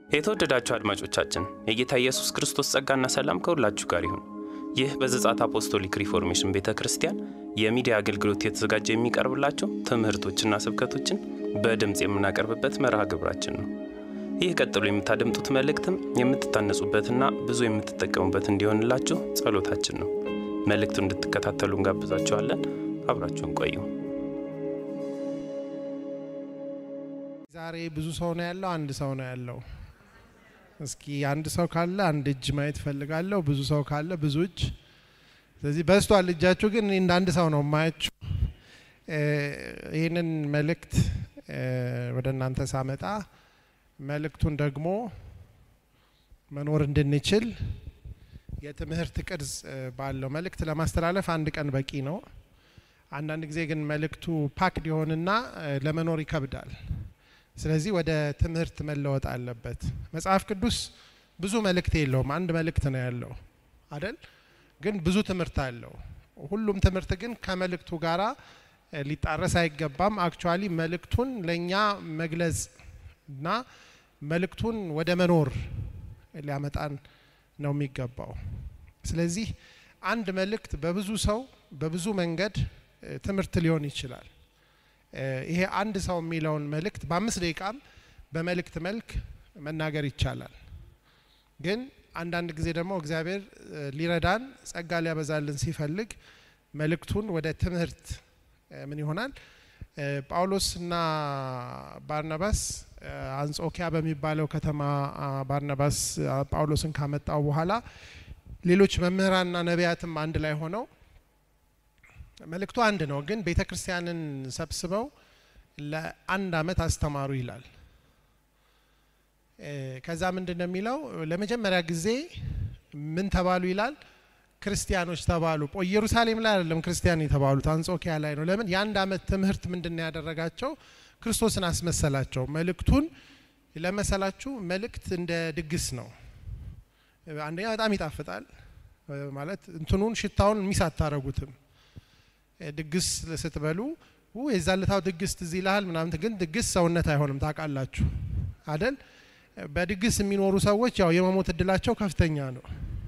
የተወደዳችሁ አድማጮቻችን የጌታ ኢየሱስ ክርስቶስ ጸጋና ሰላም ከሁላችሁ ጋር ይሁን። ይህ በዘጻት አፖስቶሊክ ሪፎርሜሽን ቤተ ክርስቲያን የሚዲያ አገልግሎት የተዘጋጀ የሚቀርብላቸው ትምህርቶችና ስብከቶችን በድምፅ የምናቀርብበት መርሃ ግብራችን ነው። ይህ ቀጥሎ የምታደምጡት መልእክትም የምትታነጹበትና ብዙ የምትጠቀሙበት እንዲሆንላችሁ ጸሎታችን ነው። መልእክቱን እንድትከታተሉ እንጋብዛችኋለን። አብራችሁን ቆዩ። ዛሬ ብዙ ሰው ነው ያለው፣ አንድ ሰው ነው ያለው። እስኪ አንድ ሰው ካለ አንድ እጅ ማየት ፈልጋለሁ። ብዙ ሰው ካለ ብዙ እጅ። ስለዚህ በዝቷል እጃችሁ፣ ግን እኔ እንደ አንድ ሰው ነው ማያችሁ። ይህንን መልእክት ወደ እናንተ ሳመጣ መልእክቱን ደግሞ መኖር እንድንችል የትምህርት ቅርጽ ባለው መልእክት ለማስተላለፍ አንድ ቀን በቂ ነው። አንዳንድ ጊዜ ግን መልእክቱ ፓክድ ይሆንና ለመኖር ይከብዳል። ስለዚህ ወደ ትምህርት መለወጥ አለበት። መጽሐፍ ቅዱስ ብዙ መልእክት የለውም፣ አንድ መልእክት ነው ያለው አደል? ግን ብዙ ትምህርት አለው። ሁሉም ትምህርት ግን ከመልእክቱ ጋራ ሊጣረስ አይገባም። አክቹዋሊ መልእክቱን ለእኛ መግለጽ እና መልእክቱን ወደ መኖር ሊያመጣን ነው የሚገባው። ስለዚህ አንድ መልእክት በብዙ ሰው በብዙ መንገድ ትምህርት ሊሆን ይችላል። ይሄ አንድ ሰው የሚለውን መልእክት በአምስት ደቂቃም በመልእክት መልክ መናገር ይቻላል። ግን አንዳንድ ጊዜ ደግሞ እግዚአብሔር ሊረዳን ጸጋ ሊያበዛልን ሲፈልግ መልእክቱን ወደ ትምህርት ምን ይሆናል ጳውሎስና ባርናባስ አንጾኪያ በሚባለው ከተማ ባርናባስ ጳውሎስን ካመጣው በኋላ ሌሎች መምህራንና ነቢያትም አንድ ላይ ሆነው መልእክቱ አንድ ነው፣ ግን ቤተ ክርስቲያንን ሰብስበው ለአንድ ዓመት አስተማሩ ይላል። ከዛ ምንድን ነው የሚለው? ለመጀመሪያ ጊዜ ምን ተባሉ ይላል? ክርስቲያኖች ተባሉ። ኢየሩሳሌም ላይ አይደለም ክርስቲያን የተባሉት አንጾኪያ ላይ ነው። ለምን? የአንድ ዓመት ትምህርት ምንድን ነው ያደረጋቸው? ክርስቶስን አስመሰላቸው። መልእክቱን ለመሰላችሁ መልእክት እንደ ድግስ ነው። አንደኛ በጣም ይጣፍጣል ማለት እንትኑን ሽታውን ሚስ አታረጉትም። ድግስ ስትበሉ የዛለታው ድግስ ትዝ ይልሃል ምናምን፣ ግን ድግስ ሰውነት አይሆንም ታውቃላችሁ አደል? በድግስ የሚኖሩ ሰዎች ያው የመሞት እድላቸው ከፍተኛ ነው።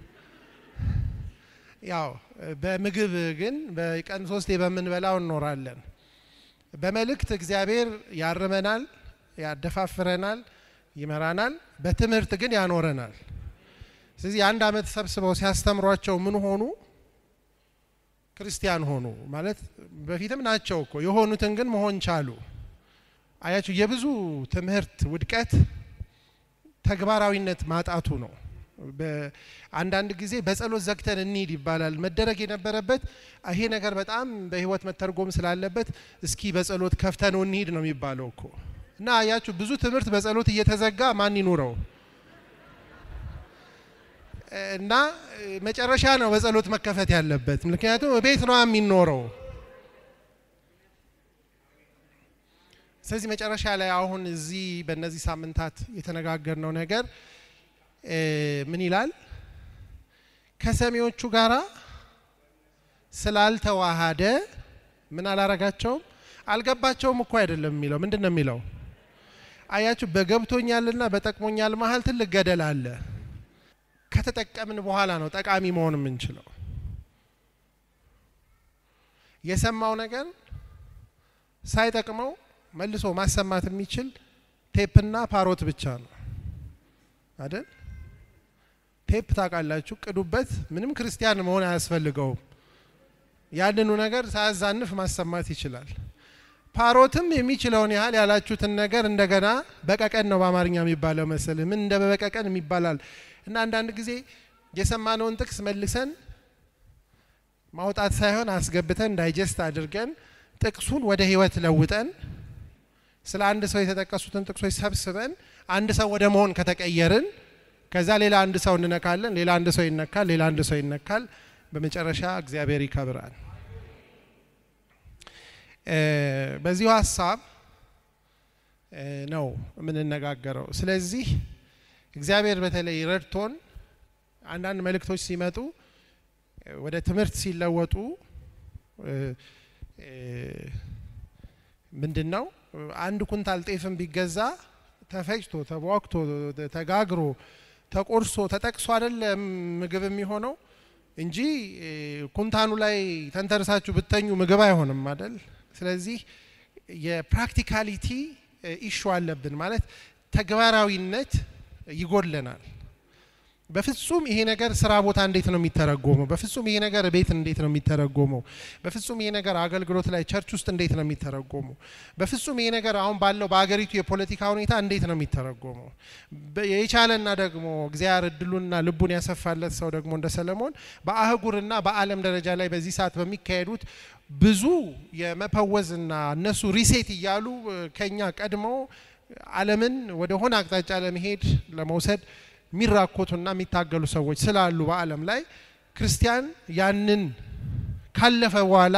ያው በምግብ ግን በቀን ሶስቴ በምንበላው እንኖራለን። በመልእክት እግዚአብሔር ያርመናል፣ ያደፋፍረናል፣ ይመራናል። በትምህርት ግን ያኖረናል። ስለዚህ የአንድ ዓመት ሰብስበው ሲያስተምሯቸው ምን ሆኑ? ክርስቲያን ሆኑ። ማለት በፊትም ናቸው እኮ የሆኑትን ግን መሆን ቻሉ። አያችሁ፣ የብዙ ትምህርት ውድቀት ተግባራዊነት ማጣቱ ነው። አንዳንድ ጊዜ በጸሎት ዘግተን እንሂድ ይባላል። መደረግ የነበረበት ይሄ ነገር በጣም በሕይወት መተርጎም ስላለበት እስኪ በጸሎት ከፍተነው እንሂድ ነው የሚባለው እኮ እና አያችሁ ብዙ ትምህርት በጸሎት እየተዘጋ ማን ይኑረው እና መጨረሻ ነው በጸሎት መከፈት ያለበት። ምክንያቱም ቤት ነው የሚኖረው። ስለዚህ መጨረሻ ላይ አሁን እዚህ በእነዚህ ሳምንታት የተነጋገርነው ነገር ምን ይላል? ከሰሚዎቹ ጋራ ስላልተዋሃደ ምን አላረጋቸውም፣ አልገባቸውም እኮ አይደለም የሚለው ምንድን ነው የሚለው? አያችሁ በገብቶኛልና በጠቅሞኛል መሀል ትልቅ ገደል አለ። ከተጠቀምን በኋላ ነው ጠቃሚ መሆን የምንችለው። የሰማው ነገር ሳይጠቅመው መልሶ ማሰማት የሚችል ቴፕና ፓሮት ብቻ ነው አይደል? ቴፕ ታውቃላችሁ፣ ቅዱበት። ምንም ክርስቲያን መሆን አያስፈልገውም። ያንኑ ነገር ሳያዛንፍ ማሰማት ይችላል። ፓሮትም የሚችለውን ያህል ያላችሁትን ነገር እንደገና በቀቀን ነው በአማርኛ የሚባለው መሰል ምን እንደ በቀቀን የሚባላል እና አንዳንድ ጊዜ የሰማነውን ጥቅስ መልሰን ማውጣት ሳይሆን አስገብተን ዳይጀስት አድርገን ጥቅሱን ወደ ሕይወት ለውጠን ስለ አንድ ሰው የተጠቀሱትን ጥቅሶች ሰብስበን አንድ ሰው ወደ መሆን ከተቀየርን ከዛ ሌላ አንድ ሰው እንነካለን፣ ሌላ አንድ ሰው ይነካል፣ ሌላ አንድ ሰው ይነካል። በመጨረሻ እግዚአብሔር ይከብራል። በዚሁ ሀሳብ ነው የምንነጋገረው። ስለዚህ እግዚአብሔር በተለይ ረድቶን አንዳንድ መልእክቶች ሲመጡ ወደ ትምህርት ሲለወጡ ምንድን ነው አንድ ኩንታል ጤፍም ቢገዛ ተፈጭቶ ተቧክቶ ተጋግሮ ተቆርሶ ተጠቅሶ አይደለም ምግብ የሚሆነው እንጂ ኩንታኑ ላይ ተንተርሳችሁ ብተኙ ምግብ አይሆንም አይደል? ስለዚህ የፕራክቲካሊቲ ኢሹ አለብን ማለት ተግባራዊነት ይጎድለናል። በፍጹም ይሄ ነገር ስራ ቦታ እንዴት ነው የሚተረጎመው? በፍጹም ይሄ ነገር ቤት እንዴት ነው የሚተረጎመው? በፍጹም ይሄ ነገር አገልግሎት ላይ ቸርች ውስጥ እንዴት ነው የሚተረጎመው? በፍጹም ይሄ ነገር አሁን ባለው በአገሪቱ የፖለቲካ ሁኔታ እንዴት ነው የሚተረጎመው? የቻለና ደግሞ እግዚአብሔር እድሉንና ልቡን ያሰፋለት ሰው ደግሞ እንደ ሰለሞን በአህጉርና በዓለም ደረጃ ላይ በዚህ ሰዓት በሚካሄዱት ብዙ የመፈወዝና እነሱ ሪሴት እያሉ ከኛ ቀድመው ዓለምን ወደ ሆነ አቅጣጫ ለመሄድ ለመውሰድ የሚራኮቱና የሚታገሉ ሰዎች ስላሉ በዓለም ላይ ክርስቲያን ያንን ካለፈ በኋላ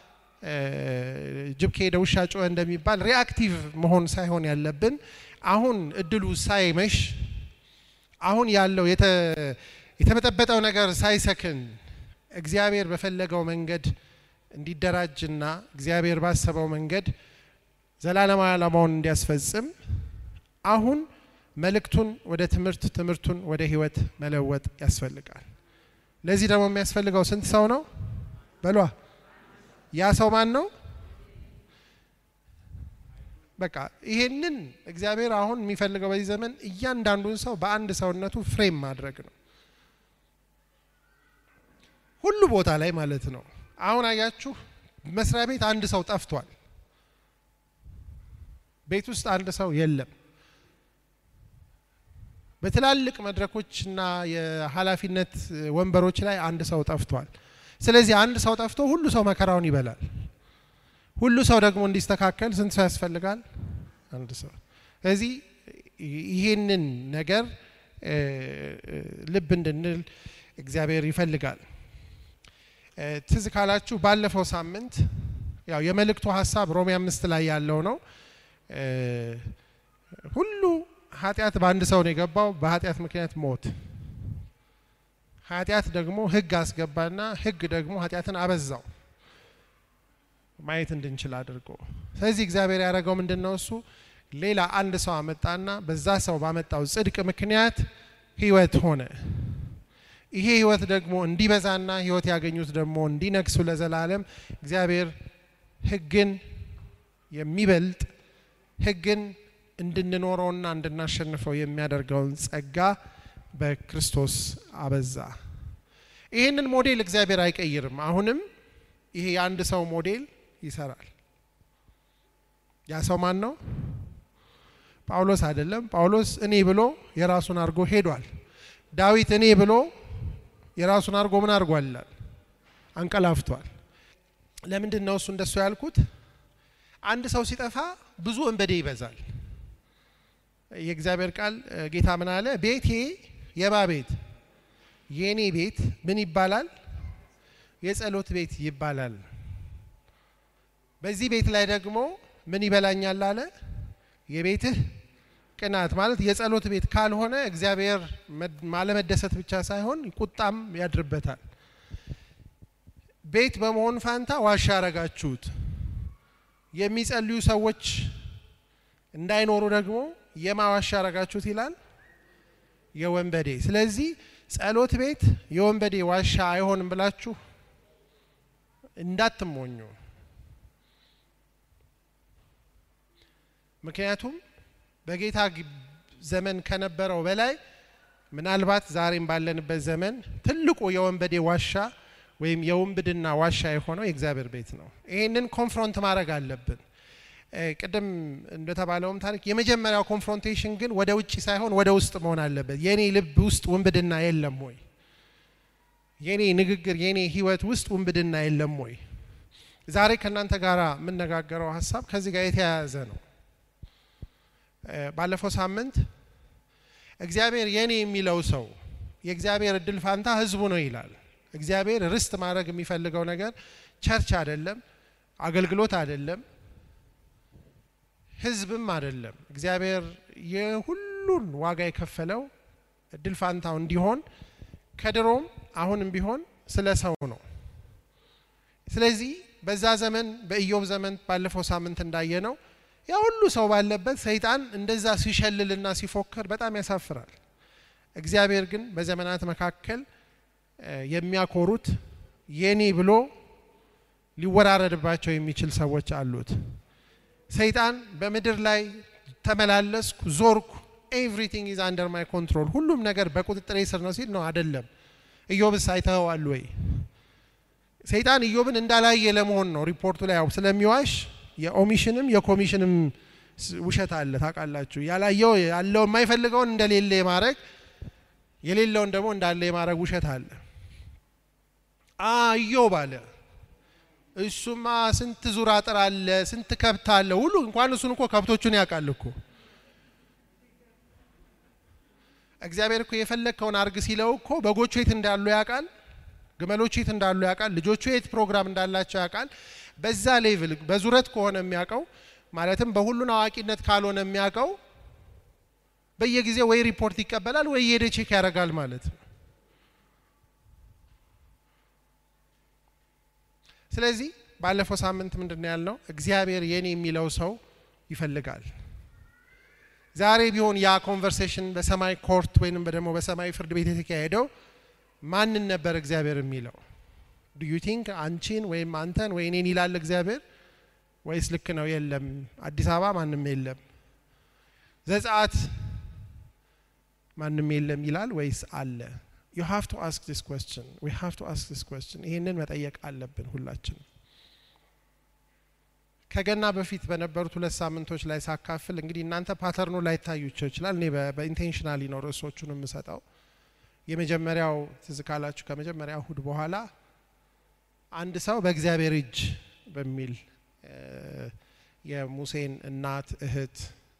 ጅብ ከሄደ ውሻ ጮኸ እንደሚባል ሪአክቲቭ መሆን ሳይሆን ያለብን አሁን እድሉ ሳይመሽ አሁን ያለው የተበጠበጠው ነገር ሳይሰክን እግዚአብሔር በፈለገው መንገድ እንዲደራጅና እግዚአብሔር ባሰበው መንገድ ዘላለማዊ ዓላማውን እንዲያስፈጽም አሁን መልእክቱን ወደ ትምህርት ትምህርቱን ወደ ህይወት መለወጥ ያስፈልጋል። ለዚህ ደግሞ የሚያስፈልገው ስንት ሰው ነው? በሏ ያ ሰው ማን ነው? በቃ ይሄንን እግዚአብሔር አሁን የሚፈልገው በዚህ ዘመን እያንዳንዱን ሰው በአንድ ሰውነቱ ፍሬም ማድረግ ነው። ሁሉ ቦታ ላይ ማለት ነው። አሁን አያችሁ፣ መስሪያ ቤት አንድ ሰው ጠፍቷል። ቤት ውስጥ አንድ ሰው የለም። በትላልቅ መድረኮችና የኃላፊነት ወንበሮች ላይ አንድ ሰው ጠፍቷል። ስለዚህ አንድ ሰው ጠፍቶ ሁሉ ሰው መከራውን ይበላል። ሁሉ ሰው ደግሞ እንዲስተካከል ስንት ሰው ያስፈልጋል? አንድ ሰው። ስለዚህ ይህንን ነገር ልብ እንድንል እግዚአብሔር ይፈልጋል። ትዝ ካላችሁ ባለፈው ሳምንት ያው የመልእክቱ ሀሳብ ሮሜ አምስት ላይ ያለው ነው። ሁሉ ኃጢአት በአንድ ሰው ነው የገባው፣ በኃጢአት ምክንያት ሞት። ኃጢአት ደግሞ ሕግ አስገባና ሕግ ደግሞ ኃጢአትን አበዛው ማየት እንድንችል አድርጎ። ስለዚህ እግዚአብሔር ያደረገው ምንድን ነው? እሱ ሌላ አንድ ሰው አመጣና በዛ ሰው ባመጣው ጽድቅ ምክንያት ሕይወት ሆነ። ይሄ ሕይወት ደግሞ እንዲበዛና ሕይወት ያገኙት ደግሞ እንዲነግሱ ለዘላለም እግዚአብሔር ሕግን የሚበልጥ ሕግን እንድንኖረውና እንድናሸንፈው የሚያደርገውን ጸጋ በክርስቶስ አበዛ። ይህንን ሞዴል እግዚአብሔር አይቀይርም። አሁንም ይሄ የአንድ ሰው ሞዴል ይሰራል። ያ ሰው ማን ነው? ጳውሎስ አይደለም። ጳውሎስ እኔ ብሎ የራሱን አድርጎ ሄዷል። ዳዊት እኔ ብሎ የራሱን አድርጎ ምን አድርጓል ይላል? አንቀላፍቷል። ለምንድን ነው እሱ እንደሱ ያልኩት? አንድ ሰው ሲጠፋ ብዙ እንበዴ ይበዛል። የእግዚአብሔር ቃል ጌታ ምን አለ? ቤቴ የባ ቤት የኔ ቤት ምን ይባላል? የጸሎት ቤት ይባላል። በዚህ ቤት ላይ ደግሞ ምን ይበላኛል አለ? የቤትህ ቅናት ማለት የጸሎት ቤት ካልሆነ እግዚአብሔር ማለመደሰት ብቻ ሳይሆን ቁጣም ያድርበታል። ቤት በመሆን ፋንታ ዋሻ ያረጋችሁት። የሚጸልዩ ሰዎች እንዳይኖሩ ደግሞ የማዋሻ ያረጋችሁት ይላል የወንበዴ። ስለዚህ ጸሎት ቤት የወንበዴ ዋሻ አይሆንም ብላችሁ እንዳትሞኙ። ምክንያቱም በጌታ ዘመን ከነበረው በላይ ምናልባት ዛሬም ባለንበት ዘመን ትልቁ የወንበዴ ዋሻ ወይም የውንብድና ዋሻ የሆነው የእግዚአብሔር ቤት ነው። ይህንን ኮንፍሮንት ማድረግ አለብን። ቅድም እንደተባለውም ታሪክ የመጀመሪያው ኮንፍሮንቴሽን ግን ወደ ውጭ ሳይሆን ወደ ውስጥ መሆን አለበት። የኔ ልብ ውስጥ ውንብድና የለም ወይ? የኔ ንግግር፣ የኔ ህይወት ውስጥ ውንብድና የለም ወይ? ዛሬ ከእናንተ ጋር የምነጋገረው ሀሳብ ከዚህ ጋር የተያያዘ ነው። ባለፈው ሳምንት እግዚአብሔር የኔ የሚለው ሰው የእግዚአብሔር እድል ፋንታ ህዝቡ ነው ይላል። እግዚአብሔር ርስት ማድረግ የሚፈልገው ነገር ቸርች አይደለም፣ አገልግሎት አይደለም፣ ህዝብም አይደለም። እግዚአብሔር የሁሉን ዋጋ የከፈለው እድል ፋንታው እንዲሆን ከድሮም አሁንም ቢሆን ስለ ሰው ነው። ስለዚህ በዛ ዘመን በኢዮብ ዘመን ባለፈው ሳምንት እንዳየ ነው ያ ሁሉ ሰው ባለበት ሰይጣን እንደዛ ሲሸልልና ሲፎክር በጣም ያሳፍራል። እግዚአብሔር ግን በዘመናት መካከል የሚያኮሩት የኔ ብሎ ሊወራረድባቸው የሚችል ሰዎች አሉት። ሰይጣን በምድር ላይ ተመላለስኩ፣ ዞርኩ፣ ኤቭሪቲንግ ኢዝ አንደር ማይ ኮንትሮል፣ ሁሉም ነገር በቁጥጥሬ ስር ነው ሲል ነው አይደለም። ኢዮብስ አይተኸዋል ወይ? ሰይጣን ኢዮብን እንዳላየ ለመሆን ነው ሪፖርቱ ላይ ያው ስለሚዋሽ የኦሚሽንም የኮሚሽንም ውሸት አለ ታውቃላችሁ። ያላየው ያለው የማይፈልገውን እንደሌለ የማድረግ የሌለውን ደግሞ እንዳለ የማድረግ ውሸት አለ። ኢዮብ አለ እሱማ ስንት ዙር አጥር አለ፣ ስንት ከብት አለ፣ ሁሉ እንኳን እሱን እኮ ከብቶቹን ያውቃል እኮ እግዚአብሔር እኮ የፈለግከውን አርግ ሲለው እኮ በጎቹ የት እንዳሉ ያውቃል፣ ግመሎቹ የት እንዳሉ ያውቃል፣ ልጆቹ የት ፕሮግራም እንዳላቸው ያውቃል። በዛ ሌቭል በዙረት ከሆነ የሚያውቀው ማለትም በሁሉን አዋቂነት ካልሆነ የሚያውቀው በየጊዜው ወይ ሪፖርት ይቀበላል ወይ የሄደ ቼክ ያደርጋል ማለት ነው። ስለዚህ ባለፈው ሳምንት ምንድን ነው ያልነው? እግዚአብሔር የኔ የሚለው ሰው ይፈልጋል። ዛሬ ቢሆን ያ ኮንቨርሴሽን በሰማይ ኮርት ወይንም ደግሞ በሰማይ ፍርድ ቤት የተካሄደው ማንን ነበር እግዚአብሔር የሚለው? ዱ ዩ ቲንክ አንቺን ወይም አንተን ወይ እኔን ይላል እግዚአብሔር ወይስ ልክ ነው? የለም አዲስ አበባ ማንም የለም፣ ዘጸአት ማንም የለም ይላል ወይስ አለ? ዩ ሃቭ ቱ አስክ ዲስ ኩዌስችን ዊ ሃቭ ቱ አስክ ዲስ ኩዌስችን። ይህንን መጠየቅ አለብን ሁላችንም። ከገና በፊት በነበሩት ሁለት ሳምንቶች ላይ ሳካፍል እንግዲህ እናንተ ፓተርኑ ላይታዩቸው ይችላል። እኔ በኢንቴንሽናሊ ነው ርዕሶቹን የምሰጠው። የመጀመሪያው ትዝ ካላችሁ ከመጀመሪያ እሁድ በኋላ አንድ ሰው በእግዚአብሔር እጅ በሚል የሙሴን እናት እህት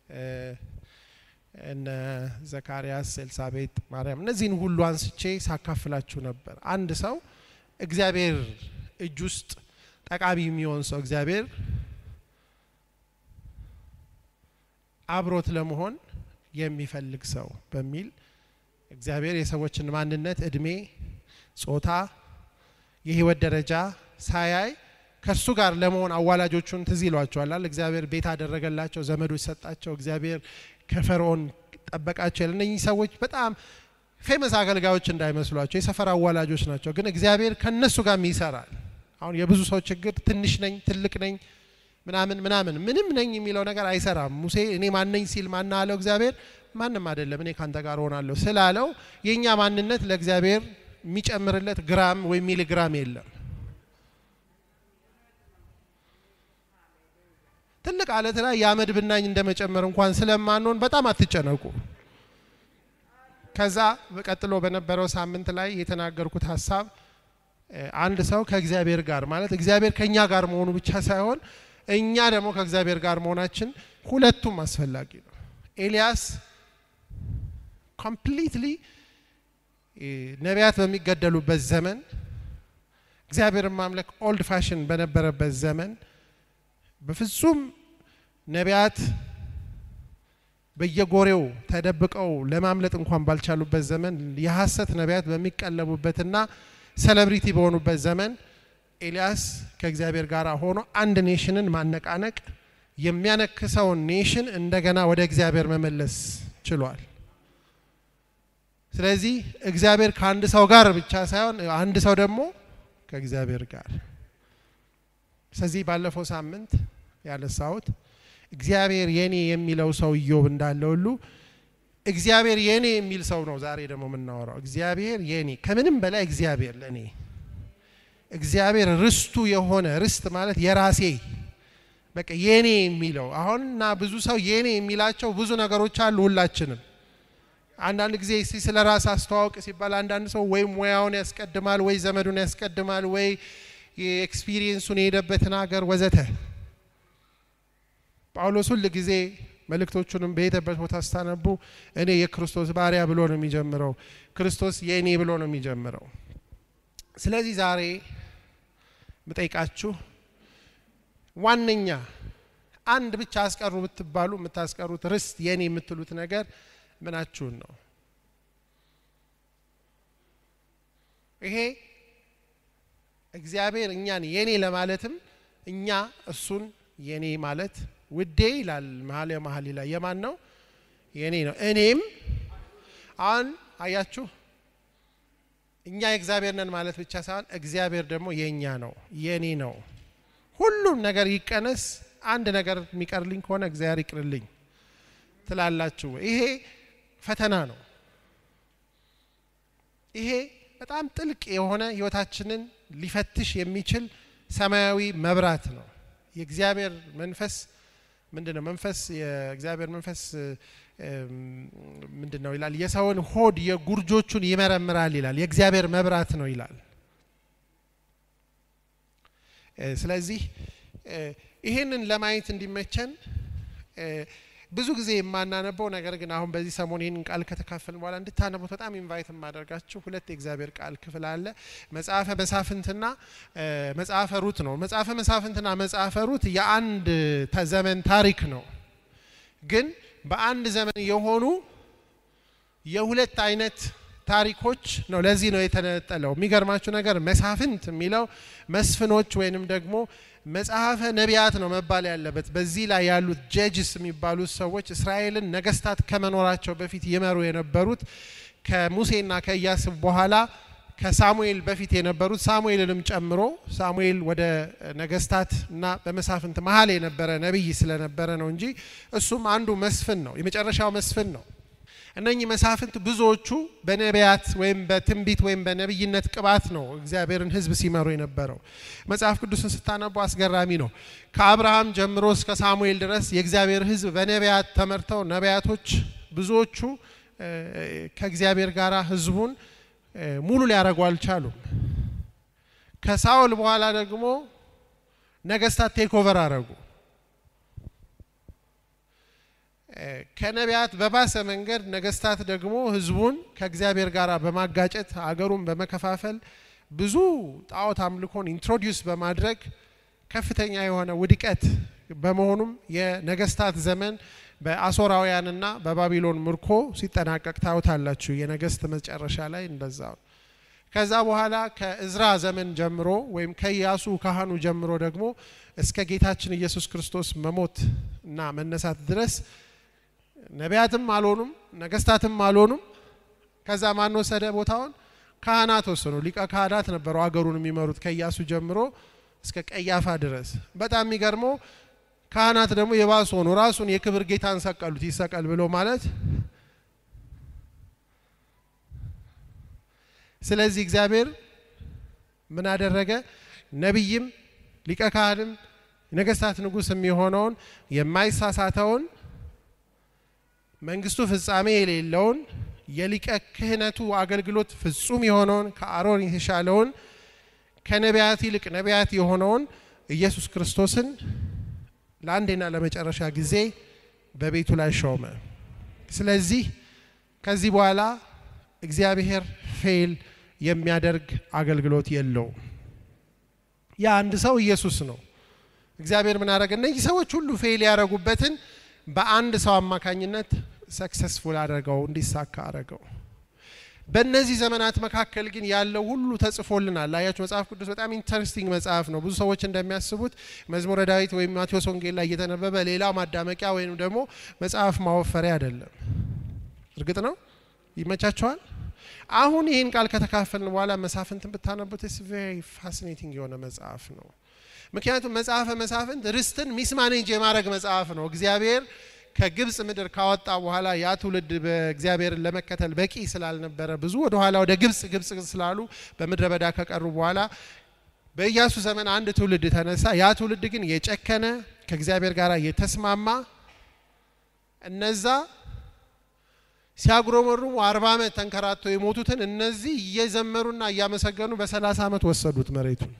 እነ ዘካርያስ፣ ኤልሳቤጥ፣ ማርያም እነዚህን ሁሉ አንስቼ ሳካፍላችሁ ነበር። አንድ ሰው እግዚአብሔር እጅ ውስጥ ጠቃሚ የሚሆን ሰው እግዚአብሔር አብሮት ለመሆን የሚፈልግ ሰው በሚል እግዚአብሔር የሰዎችን ማንነት፣ እድሜ፣ ጾታ፣ የህይወት ደረጃ ሳያይ ከእርሱ ጋር ለመሆን አዋላጆቹን ትዝ ይሏቸዋል። እግዚአብሔር ቤት አደረገላቸው፣ ዘመዶች ሰጣቸው፣ እግዚአብሔር ከፈርዖን ጠበቃቸው። ያለ እነኚህ ሰዎች በጣም ፌመስ አገልጋዮች እንዳይመስሏቸው የሰፈር አዋላጆች ናቸው። ግን እግዚአብሔር ከነሱ ጋርም ይሰራል። አሁን የብዙ ሰው ችግር ትንሽ ነኝ፣ ትልቅ ነኝ፣ ምናምን ምናምን ምንም ነኝ የሚለው ነገር አይሰራም። ሙሴ እኔ ማነኝ ሲል ማና አለው እግዚአብሔር ማንም አይደለም እኔ ካንተ ጋር ሆናለሁ ስላለው የእኛ ማንነት ለእግዚአብሔር የሚጨምርለት ግራም ወይም ሚሊግራም የለም። ትልቅ አለት ላይ የአመድ ብናኝ እንደመጨመር እንኳን ስለማንሆን በጣም አትጨነቁ። ከዛ ቀጥሎ በነበረው ሳምንት ላይ የተናገርኩት ሀሳብ አንድ ሰው ከእግዚአብሔር ጋር ማለት እግዚአብሔር ከእኛ ጋር መሆኑ ብቻ ሳይሆን እኛ ደግሞ ከእግዚአብሔር ጋር መሆናችን ሁለቱም አስፈላጊ ነው። ኤልያስ ኮምፕሊትሊ ነቢያት በሚገደሉበት ዘመን እግዚአብሔርን ማምለክ ኦልድ ፋሽን በነበረበት ዘመን በፍጹም ነቢያት በየጎሬው ተደብቀው ለማምለጥ እንኳን ባልቻሉበት ዘመን የሐሰት ነቢያት በሚቀለቡበትና ሴሌብሪቲ በሆኑበት ዘመን ኤልያስ ከእግዚአብሔር ጋር ሆኖ አንድ ኔሽንን ማነቃነቅ የሚያነክሰውን ኔሽን እንደገና ወደ እግዚአብሔር መመለስ ችሏል። ስለዚህ እግዚአብሔር ከአንድ ሰው ጋር ብቻ ሳይሆን አንድ ሰው ደግሞ ከእግዚአብሔር ጋር ስለዚህ ባለፈው ሳምንት ያነሳሁት እግዚአብሔር የኔ የሚለው ሰው ኢዮብ እንዳለ ሁሉ እግዚአብሔር የኔ የሚል ሰው ነው ዛሬ ደግሞ የምናወራው። እግዚአብሔር የኔ ከምንም በላይ እግዚአብሔር ለኔ እግዚአብሔር ርስቱ የሆነ ርስት ማለት የራሴ በቃ የኔ የሚለው አሁንና ብዙ ሰው የኔ የሚላቸው ብዙ ነገሮች አሉ። ሁላችንም አንዳንድ ጊዜ እስቲ ስለ ራስ አስተዋወቅ ሲባል አንዳንድ ሰው ወይ ሙያውን ያስቀድማል፣ ወይ ዘመዱን ያስቀድማል፣ ወይ የኤክስፒሪየንሱን የሄደበትን ሀገር ወዘተ። ጳውሎስ ሁል ጊዜ መልእክቶቹንም በሄደበት ቦታ ስታነቡ እኔ የክርስቶስ ባሪያ ብሎ ነው የሚጀምረው። ክርስቶስ የእኔ ብሎ ነው የሚጀምረው። ስለዚህ ዛሬ ምጠይቃችሁ ዋነኛ አንድ ብቻ አስቀሩ ብትባሉ የምታስቀሩት ርስት የኔ የምትሉት ነገር ምናችሁን ነው? ይሄ እግዚአብሔር እኛን የኔ ለማለትም እኛ እሱን የኔ ማለት ውዴ ይላል መኃልየ መኃልይ ላይ የማን ነው? የኔ ነው። እኔም አሁን አያችሁ እኛ የእግዚአብሔር ነን ማለት ብቻ ሳይሆን እግዚአብሔር ደግሞ የእኛ ነው፣ የኔ ነው። ሁሉም ነገር ይቀነስ፣ አንድ ነገር የሚቀርልኝ ከሆነ እግዚአብሔር ይቅርልኝ ትላላችሁ። ይሄ ፈተና ነው። ይሄ በጣም ጥልቅ የሆነ ህይወታችንን ሊፈትሽ የሚችል ሰማያዊ መብራት ነው። የእግዚአብሔር መንፈስ ምንድን ነው? መንፈስ የእግዚአብሔር መንፈስ ምንድን ነው ይላል? የሰውን ሆድ የጉርጆቹን ይመረምራል ይላል። የእግዚአብሔር መብራት ነው ይላል። ስለዚህ ይህንን ለማየት እንዲመቸን ብዙ ጊዜ የማናነበው ነገር ግን አሁን በዚህ ሰሞን ይህንን ቃል ከተካፈልን በኋላ እንድታነቡት በጣም ኢንቫይት የማደርጋችሁ ሁለት የእግዚአብሔር ቃል ክፍል አለ። መጽሐፈ መሳፍንትና መጽሐፈ ሩት ነው። መጽሐፈ መሳፍንትና መጽሐፈ ሩት የአንድ ዘመን ታሪክ ነው። ግን በአንድ ዘመን የሆኑ የሁለት አይነት ታሪኮች ነው። ለዚህ ነው የተነጠለው። የሚገርማችሁ ነገር መሳፍንት የሚለው መስፍኖች ወይንም ደግሞ መጽሐፈ ነቢያት ነው መባል ያለበት። በዚህ ላይ ያሉት ጀጅስ የሚባሉት ሰዎች እስራኤልን ነገስታት ከመኖራቸው በፊት ይመሩ የነበሩት ከሙሴና ከኢያስ በኋላ ከሳሙኤል በፊት የነበሩት ሳሙኤልንም ጨምሮ ሳሙኤል ወደ ነገስታት እና በመሳፍንት መሀል የነበረ ነቢይ ስለነበረ ነው እንጂ እሱም አንዱ መስፍን ነው፣ የመጨረሻው መስፍን ነው። እነኚህ መሳፍንት ብዙዎቹ በነቢያት ወይም በትንቢት ወይም በነቢይነት ቅባት ነው እግዚአብሔርን ሕዝብ ሲመሩ የነበረው። መጽሐፍ ቅዱስን ስታነቡ አስገራሚ ነው። ከአብርሃም ጀምሮ እስከ ሳሙኤል ድረስ የእግዚአብሔር ሕዝብ በነቢያት ተመርተው ነቢያቶች ብዙዎቹ ከእግዚአብሔር ጋር ሕዝቡን ሙሉ ሊያደርጉ አልቻሉም። ከሳኦል በኋላ ደግሞ ነገስታት ቴክኦቨር አረጉ። ከነቢያት በባሰ መንገድ ነገስታት ደግሞ ህዝቡን ከእግዚአብሔር ጋር በማጋጨት አገሩን በመከፋፈል ብዙ ጣዖት አምልኮን ኢንትሮዲውስ በማድረግ ከፍተኛ የሆነ ውድቀት በመሆኑም የነገስታት ዘመን በአሶራውያንና በባቢሎን ምርኮ ሲጠናቀቅ ታዩታላችሁ። የነገስት መጨረሻ ላይ እንደዛው። ከዛ በኋላ ከእዝራ ዘመን ጀምሮ ወይም ከኢያሱ ካህኑ ጀምሮ ደግሞ እስከ ጌታችን ኢየሱስ ክርስቶስ መሞት እና መነሳት ድረስ ነቢያትም አልሆኑም፣ ነገስታትም አልሆኑም። ከዛ ማን ወሰደ ቦታውን? ካህናት ወሰኑ። ሊቀ ካህናት ነበሩ አገሩን የሚመሩት ከኢያሱ ጀምሮ እስከ ቀያፋ ድረስ። በጣም የሚገርመው ካህናት ደግሞ የባሱ ሆኑ። ራሱን የክብር ጌታን ሰቀሉት። ይሰቀል ብሎ ማለት ስለዚህ እግዚአብሔር ምን አደረገ? ነቢይም ሊቀ ካህንም ነገስታት ንጉስ የሚሆነውን የማይሳሳተውን መንግስቱ ፍጻሜ የሌለውን የሊቀ ክህነቱ አገልግሎት ፍጹም የሆነውን ከአሮን የተሻለውን ከነቢያት ይልቅ ነቢያት የሆነውን ኢየሱስ ክርስቶስን ለአንዴና ለመጨረሻ ጊዜ በቤቱ ላይ ሾመ። ስለዚህ ከዚህ በኋላ እግዚአብሔር ፌል የሚያደርግ አገልግሎት የለውም። ያ አንድ ሰው ኢየሱስ ነው። እግዚአብሔር ምን አደረገ? እነዚህ ሰዎች ሁሉ ፌል ያደረጉበትን በአንድ ሰው አማካኝነት ሰክሰስፉል አደረገው፣ እንዲሳካ አደረገው። በእነዚህ ዘመናት መካከል ግን ያለው ሁሉ ተጽፎልናል። አያችሁ መጽሐፍ ቅዱስ በጣም ኢንተረስቲንግ መጽሐፍ ነው። ብዙ ሰዎች እንደሚያስቡት መዝሙረ ዳዊት ወይም ማቴዎስ ወንጌል ላይ እየተነበበ ሌላ ማዳመቂያ ወይም ደግሞ መጽሐፍ ማወፈሪያ አይደለም። እርግጥ ነው ይመቻቸዋል። አሁን ይህን ቃል ከተካፈልን በኋላ መሳፍንትን ብታነቡት ስ ቬሪ ፋሲኔቲንግ የሆነ መጽሐፍ ነው። ምክንያቱም መጽሐፈ መሳፍንት ርስትን ሚስማኔጅ የማድረግ መጽሐፍ ነው። እግዚአብሔር ከግብጽ ምድር ካወጣ በኋላ ያ ትውልድ በእግዚአብሔርን ለመከተል በቂ ስላልነበረ ብዙ ወደ ኋላ ወደ ግብጽ ግብጽ ስላሉ በምድረ በዳ ከቀሩ በኋላ በኢያሱ ዘመን አንድ ትውልድ ተነሳ። ያ ትውልድ ግን የጨከነ ከእግዚአብሔር ጋር የተስማማ እነዛ ሲያጉረመሩሙ አርባ ዓመት ተንከራተው የሞቱትን እነዚህ እየዘመሩና እያመሰገኑ በሰላሳ ዓመት ወሰዱት መሬቱን።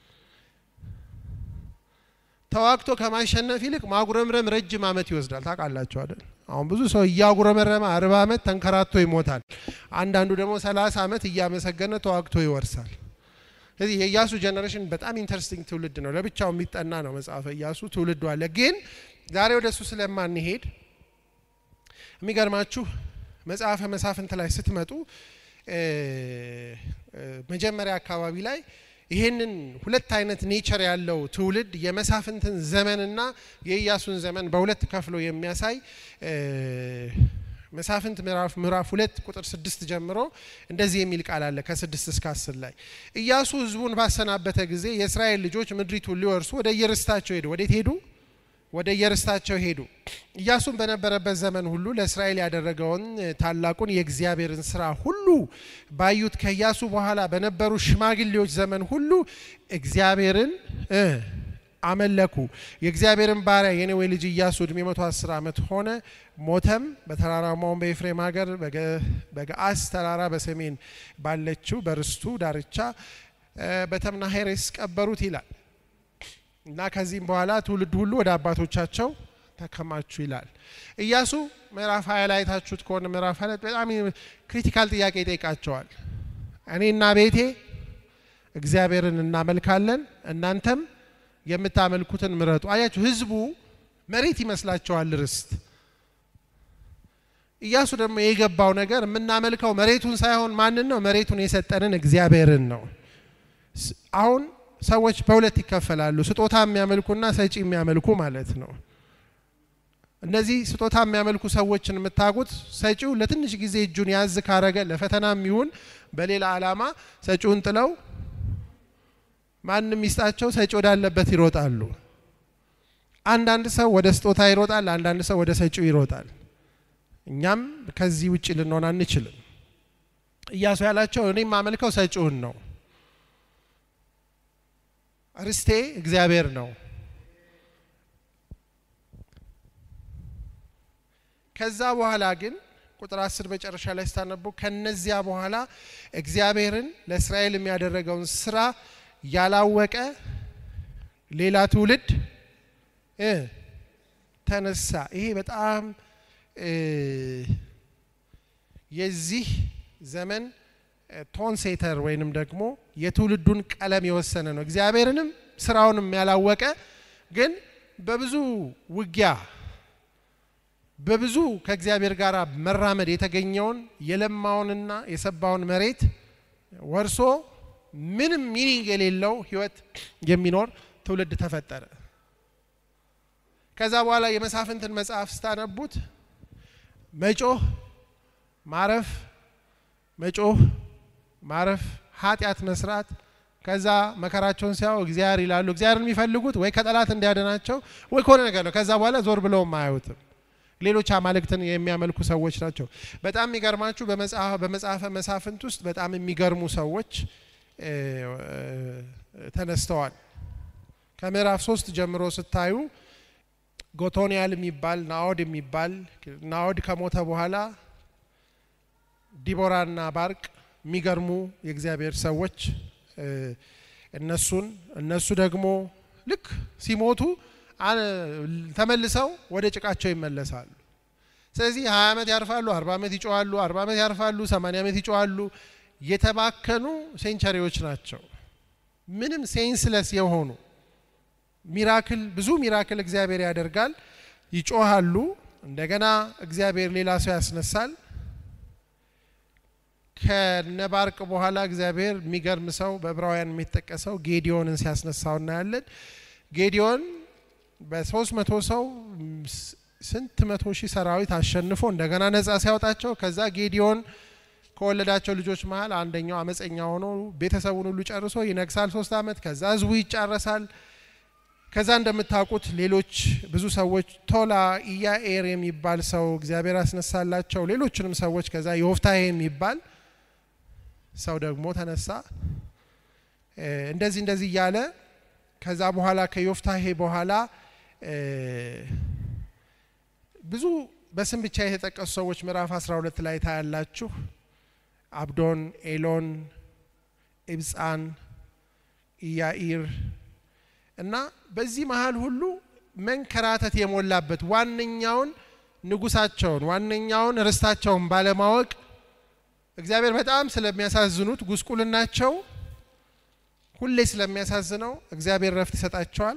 ተዋግቶ ከማሸነፍ ይልቅ ማጉረምረም ረጅም ዓመት ይወስዳል። ታውቃላችሁ አይደል? አሁን ብዙ ሰው እያጉረመረመ አርባ ዓመት ተንከራቶ ይሞታል። አንዳንዱ ደግሞ ሰላሳ ዓመት እያመሰገነ ተዋግቶ ይወርሳል። ስለዚህ የኢያሱ ጀኔሬሽን በጣም ኢንተረስቲንግ ትውልድ ነው። ለብቻው የሚጠና ነው መጽሐፈ ኢያሱ ትውልዱ አለ። ግን ዛሬ ወደ እሱ ስለማንሄድ የሚገርማችሁ መጽሐፈ መሳፍንት ላይ ስትመጡ መጀመሪያ አካባቢ ላይ ይህንን ሁለት አይነት ኔቸር ያለው ትውልድ የመሳፍንትን ዘመንና የኢያሱን ዘመን በሁለት ከፍሎ የሚያሳይ መሳፍንት ምዕራፍ ምዕራፍ ሁለት ቁጥር ስድስት ጀምሮ እንደዚህ የሚል ቃል አለ። ከስድስት እስከ አስር ላይ ኢያሱ ሕዝቡን ባሰናበተ ጊዜ የእስራኤል ልጆች ምድሪቱን ሊወርሱ ወደ የርስታቸው ሄዱ። ወዴት ሄዱ? ወደ የርስታቸው ሄዱ። ኢያሱም በነበረበት ዘመን ሁሉ ለእስራኤል ያደረገውን ታላቁን የእግዚአብሔርን ስራ ሁሉ ባዩት ከኢያሱ በኋላ በነበሩ ሽማግሌዎች ዘመን ሁሉ እግዚአብሔርን አመለኩ። የእግዚአብሔርን ባሪያ የነዌ ልጅ ኢያሱ እድሜ መቶ አስር ዓመት ሆነ፣ ሞተም። በተራራማውን በኤፍሬም ሀገር በገአስ ተራራ በሰሜን ባለችው በርስቱ ዳርቻ በተምናሄሬስ ቀበሩት ይላል እና ከዚህም በኋላ ትውልድ ሁሉ ወደ አባቶቻቸው ተከማቹ ይላል። ኢያሱ ምዕራፍ ሀያ ላይ አይታችሁት ከሆነ ምዕራፍ ሀያ በጣም ክሪቲካል ጥያቄ ይጠይቃቸዋል። እኔና ቤቴ እግዚአብሔርን እናመልካለን እናንተም የምታመልኩትን ምረጡ። አያችሁ፣ ህዝቡ መሬት ይመስላቸዋል ርስት። ኢያሱ ደግሞ የገባው ነገር የምናመልከው መሬቱን ሳይሆን ማንን ነው? መሬቱን የሰጠንን እግዚአብሔርን ነው። አሁን ሰዎች በሁለት ይከፈላሉ። ስጦታ የሚያመልኩና ሰጪ የሚያመልኩ ማለት ነው። እነዚህ ስጦታ የሚያመልኩ ሰዎችን የምታውቁት ሰጪው ለትንሽ ጊዜ እጁን ያዝ ካረገ ለፈተናም ይሁን በሌላ ዓላማ ሰጪውን ጥለው ማንም ይስጣቸው ሰጪ ወዳለበት ይሮጣሉ። አንዳንድ ሰው ወደ ስጦታ ይሮጣል፣ አንዳንድ ሰው ወደ ሰጪው ይሮጣል። እኛም ከዚህ ውጭ ልንሆን አንችልም። ኢያሱ ያላቸው እኔ የማመልከው ሰጪውን ነው። ርስቴ እግዚአብሔር ነው። ከዛ በኋላ ግን ቁጥር አስር መጨረሻ ላይ ስታነቡ ከነዚያ በኋላ እግዚአብሔርን ለእስራኤል የሚያደረገውን ስራ ያላወቀ ሌላ ትውልድ ተነሳ። ይሄ በጣም የዚህ ዘመን ቶን ሴተር ወይንም ደግሞ የትውልዱን ቀለም የወሰነ ነው። እግዚአብሔርንም ስራውንም ያላወቀ ግን በብዙ ውጊያ በብዙ ከእግዚአብሔር ጋር መራመድ የተገኘውን የለማውንና የሰባውን መሬት ወርሶ ምንም ሚኒንግ የሌለው ህይወት የሚኖር ትውልድ ተፈጠረ። ከዛ በኋላ የመሳፍንትን መጽሐፍ ስታነቡት መጮህ፣ ማረፍ፣ መጮህ፣ ማረፍ፣ ኃጢአት መስራት ከዛ መከራቸውን ሲያው እግዚአብሔር ይላሉ። እግዚአብሔርን የሚፈልጉት ወይ ከጠላት እንዲያድናቸው ወይ ከሆነ ነገር ነው። ከዛ በኋላ ዞር ብለውም አያዩትም። ሌሎች አማልክትን የሚያመልኩ ሰዎች ናቸው። በጣም የሚገርማችሁ በመጽሐፈ መሳፍንት ውስጥ በጣም የሚገርሙ ሰዎች ተነስተዋል። ከምዕራፍ ሶስት ጀምሮ ስታዩ ጎቶንያል የሚባል ናኦድ የሚባል ናኦድ ከሞተ በኋላ ዲቦራና ባርቅ የሚገርሙ የእግዚአብሔር ሰዎች እነሱን እነሱ ደግሞ ልክ ሲሞቱ ተመልሰው ወደ ጭቃቸው ይመለሳሉ። ስለዚህ ሀያ ዓመት ያርፋሉ፣ አርባ ዓመት ይጮዋሉ፣ አርባ ዓመት ያርፋሉ፣ ሰማንያ ዓመት ይጮዋሉ። የተባከኑ ሴንቸሪዎች ናቸው። ምንም ሴንስለስ የሆኑ ሚራክል ብዙ ሚራክል እግዚአብሔር ያደርጋል። ይጮሃሉ። እንደገና እግዚአብሔር ሌላ ሰው ያስነሳል። ከነባርቅ በኋላ እግዚአብሔር የሚገርም ሰው በዕብራውያን የሚጠቀሰው ጌዲዮንን ሲያስነሳው እናያለን። ጌዲዮን በሶስት መቶ ሰው ስንት መቶ ሺህ ሰራዊት አሸንፎ እንደገና ነጻ ሲያወጣቸው ከዛ ጌዲዮን ከወለዳቸው ልጆች መሀል አንደኛው አመፀኛ ሆኖ ቤተሰቡን ሁሉ ጨርሶ ይነግሳል ሶስት ዓመት። ከዛ ህዝቡ ይጫረሳል። ከዛ እንደምታውቁት ሌሎች ብዙ ሰዎች ቶላ ኢያኤር የሚባል ሰው እግዚአብሔር ያስነሳላቸው ሌሎችንም ሰዎች ከዛ ዮፍታሄ የሚባል ሰው ደግሞ ተነሳ። እንደዚህ እንደዚህ እያለ ከዛ በኋላ ከዮፍታሄ በኋላ ብዙ በስም ብቻ የተጠቀሱ ሰዎች ምዕራፍ 12 ላይ ታያላችሁ። አብዶን፣ ኤሎን፣ ኢብጻን፣ ኢያኢር እና በዚህ መሀል ሁሉ መንከራተት የሞላበት ዋነኛውን ንጉሳቸውን ዋነኛውን ርስታቸውን ባለማወቅ እግዚአብሔር በጣም ስለሚያሳዝኑት ጉስቁልናቸው ሁሌ ስለሚያሳዝነው እግዚአብሔር ረፍት ይሰጣቸዋል።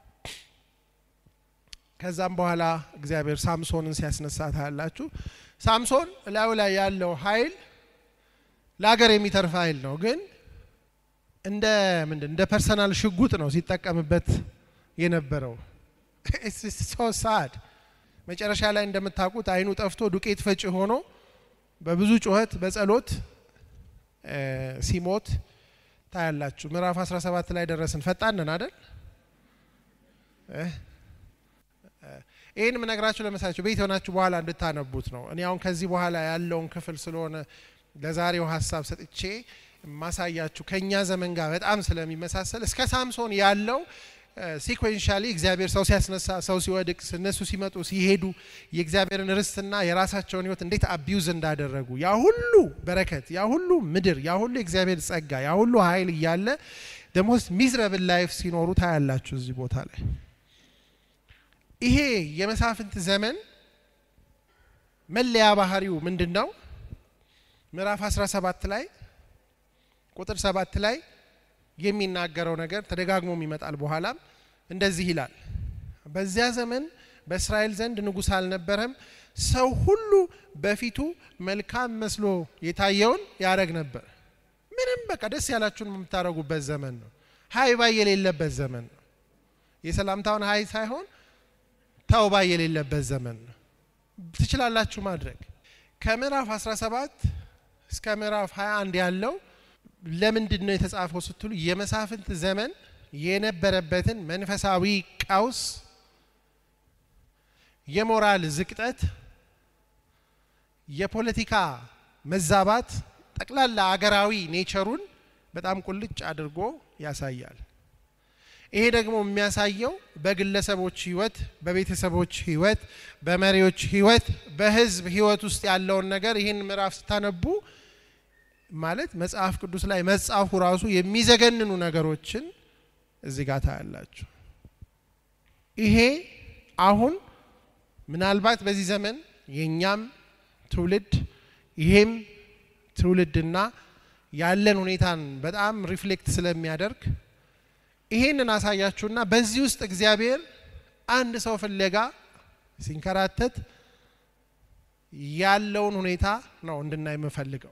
ከዛም በኋላ እግዚአብሔር ሳምሶንን ሲያስነሳ ታያላችሁ። ሳምሶን እላዩ ላይ ያለው ኃይል ለሀገር የሚተርፍ ኃይል ነው። ግን እንደ ምንድን እንደ ፐርሰናል ሽጉጥ ነው ሲጠቀምበት የነበረው። ሶ ሳድ መጨረሻ ላይ እንደምታውቁት አይኑ ጠፍቶ ዱቄት ፈጭ ሆኖ በብዙ ጩኸት በጸሎት ሲሞት ታያላችሁ። ምዕራፍ 17 ላይ ደረስን። ፈጣን ነን አይደል? ይህን የምነግራችሁ ለመሳችሁ ቤት የሆናችሁ በኋላ እንድታነቡት ነው። እኔ አሁን ከዚህ በኋላ ያለውን ክፍል ስለሆነ ለዛሬው ሀሳብ ሰጥቼ ማሳያችሁ ከእኛ ዘመን ጋር በጣም ስለሚመሳሰል እስከ ሳምሶን ያለው ሲኮንሻሊ እግዚአብሔር ሰው ሲያስነሳ፣ ሰው ሲወድቅ፣ እነሱ ሲመጡ ሲሄዱ የእግዚአብሔርን ርስትና የራሳቸውን ሕይወት እንዴት አቢዩዝ እንዳደረጉ ያ ሁሉ በረከት፣ ያ ሁሉ ምድር፣ ያ ሁሉ የእግዚአብሔር ጸጋ፣ ያ ሁሉ ኃይል እያለ ደሞስት ሚዝረብል ላይፍ ሲኖሩ ታያላችሁ እዚህ ቦታ ላይ። ይሄ የመሳፍንት ዘመን መለያ ባህሪው ምንድን ነው? ምዕራፍ 17 ላይ ቁጥር ሰባት ላይ የሚናገረው ነገር ተደጋግሞም ይመጣል። በኋላም እንደዚህ ይላል፣ በዚያ ዘመን በእስራኤል ዘንድ ንጉሥ አልነበረም፣ ሰው ሁሉ በፊቱ መልካም መስሎ የታየውን ያደረግ ነበር። ምንም በቃ ደስ ያላችሁን የምታደርጉበት ዘመን ነው። ሀይ ባይ የሌለበት ዘመን ነው። የሰላምታውን ሀይ ሳይሆን ተው ባይ የሌለበት ዘመን ነው። ትችላላችሁ ማድረግ። ከምዕራፍ 17 እስከ ምዕራፍ 21 ያለው ለምንድን ነው የተጻፈው ስትሉ የመሳፍንት ዘመን የነበረበትን መንፈሳዊ ቀውስ፣ የሞራል ዝቅጠት፣ የፖለቲካ መዛባት ጠቅላላ አገራዊ ኔቸሩን በጣም ቁልጭ አድርጎ ያሳያል። ይሄ ደግሞ የሚያሳየው በግለሰቦች ሕይወት፣ በቤተሰቦች ሕይወት፣ በመሪዎች ሕይወት፣ በሕዝብ ሕይወት ውስጥ ያለውን ነገር ይህን ምዕራፍ ስታነቡ ማለት መጽሐፍ ቅዱስ ላይ መጻፉ ራሱ የሚዘገንኑ ነገሮችን እዚህ ጋር ታያላችሁ። ይሄ አሁን ምናልባት በዚህ ዘመን የእኛም ትውልድ ይሄም ትውልድና ያለን ሁኔታን በጣም ሪፍሌክት ስለሚያደርግ ይሄንን አሳያችሁና በዚህ ውስጥ እግዚአብሔር አንድ ሰው ፍለጋ ሲንከራተት ያለውን ሁኔታ ነው እንድናይ የምፈልገው።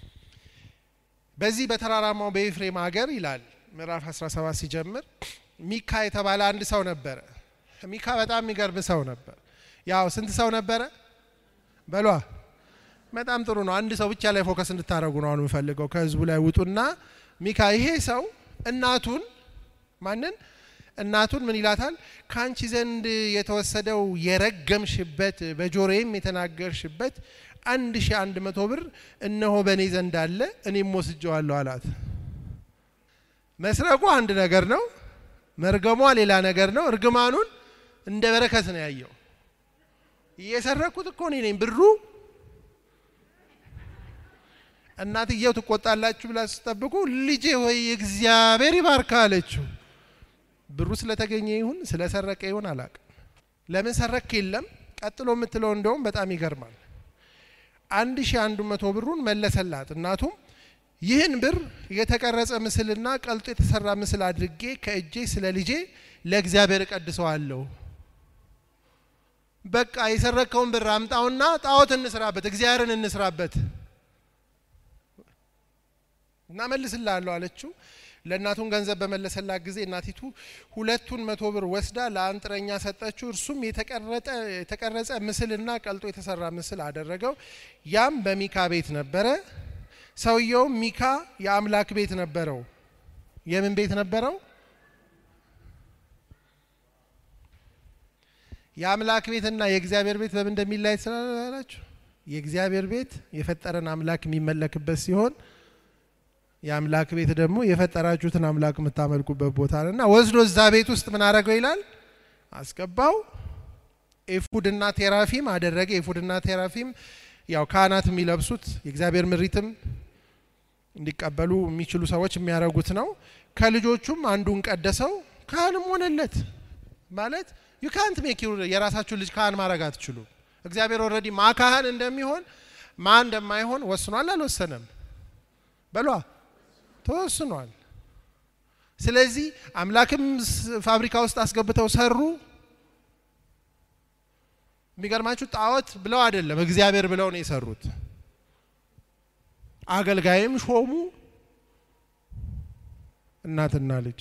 በዚህ በተራራማው በኤፍሬም ሀገር ይላል ምዕራፍ 17 ሲጀምር ሚካ የተባለ አንድ ሰው ነበረ። ሚካ በጣም የሚገርም ሰው ነበር። ያው ስንት ሰው ነበረ በሏ? በጣም ጥሩ ነው። አንድ ሰው ብቻ ላይ ፎከስ እንድታደርጉ ነው አሁን የምፈልገው። ከህዝቡ ላይ ውጡና ሚካ ይሄ ሰው እናቱን ማንን እናቱን ምን ይላታል? ከአንቺ ዘንድ የተወሰደው የረገምሽበት በጆሮዬም የተናገርሽበት አንድ ሺ አንድ መቶ ብር እነሆ በእኔ ዘንድ አለ እኔም ወስጀዋለሁ አላት። መስረቁ አንድ ነገር ነው፣ መርገሟ ሌላ ነገር ነው። እርግማኑን እንደ በረከት ነው ያየው። እየሰረኩት እኮ እኔ ነኝ ብሩ እናትየው ትቆጣላችሁ ብላ ስጠብቁ ልጄ ወይ እግዚአብሔር ይባርካ አለችው። ብሩ ስለተገኘ ይሁን ስለሰረቀ ይሁን አላቅም። ለምን ሰረክ የለም። ቀጥሎ የምትለው እንደውም በጣም ይገርማል። አንድ ሺ አንዱ መቶ ብሩን መለሰላት። እናቱም ይህን ብር የተቀረጸ ምስልና ቀልጦ የተሰራ ምስል አድርጌ ከእጄ ስለ ልጄ ለእግዚአብሔር እቀድሰዋለሁ። በቃ የሰረከውን ብር አምጣውና ጣዖት እንስራበት፣ እግዚአብሔርን እንስራበት እና መልስላለሁ አለችው። ለእናቱን ገንዘብ በመለሰላት ጊዜ እናቲቱ ሁለቱን መቶ ብር ወስዳ ለአንጥረኛ ሰጠችው። እርሱም የተቀረጸ ምስልና ቀልጦ የተሰራ ምስል አደረገው። ያም በሚካ ቤት ነበረ። ሰውየውም ሚካ የአምላክ ቤት ነበረው። የምን ቤት ነበረው? የአምላክ ቤትና የእግዚአብሔር ቤት በምን እንደሚለያይ ስላላችሁ የእግዚአብሔር ቤት የፈጠረን አምላክ የሚመለክበት ሲሆን የአምላክ ቤት ደግሞ የፈጠራችሁትን አምላክ የምታመልኩበት ቦታ ነው እና ወስዶ እዛ ቤት ውስጥ ምን አደረገው ይላል አስገባው። ኤፉድና ቴራፊም አደረገ። ኤፉድና ቴራፊም ያው ካህናት የሚለብሱት የእግዚአብሔር ምሪትም እንዲቀበሉ የሚችሉ ሰዎች የሚያደርጉት ነው። ከልጆቹም አንዱን ቀደሰው፣ ካህንም ሆነለት። ማለት ዩ ካንት ሜክ የራሳችሁን ልጅ ካህን ማድረግ አትችሉም። እግዚአብሔር ኦልሬዲ ማ ካህን እንደሚሆን ማ እንደማይሆን ወስኗል። አልወሰነም በሏ ተወስኗል። ስለዚህ አምላክም ፋብሪካ ውስጥ አስገብተው ሰሩ። የሚገርማችሁ ጣዖት ብለው አይደለም እግዚአብሔር ብለው ነው የሰሩት። አገልጋይም ሾሙ። እናትና ልጅ።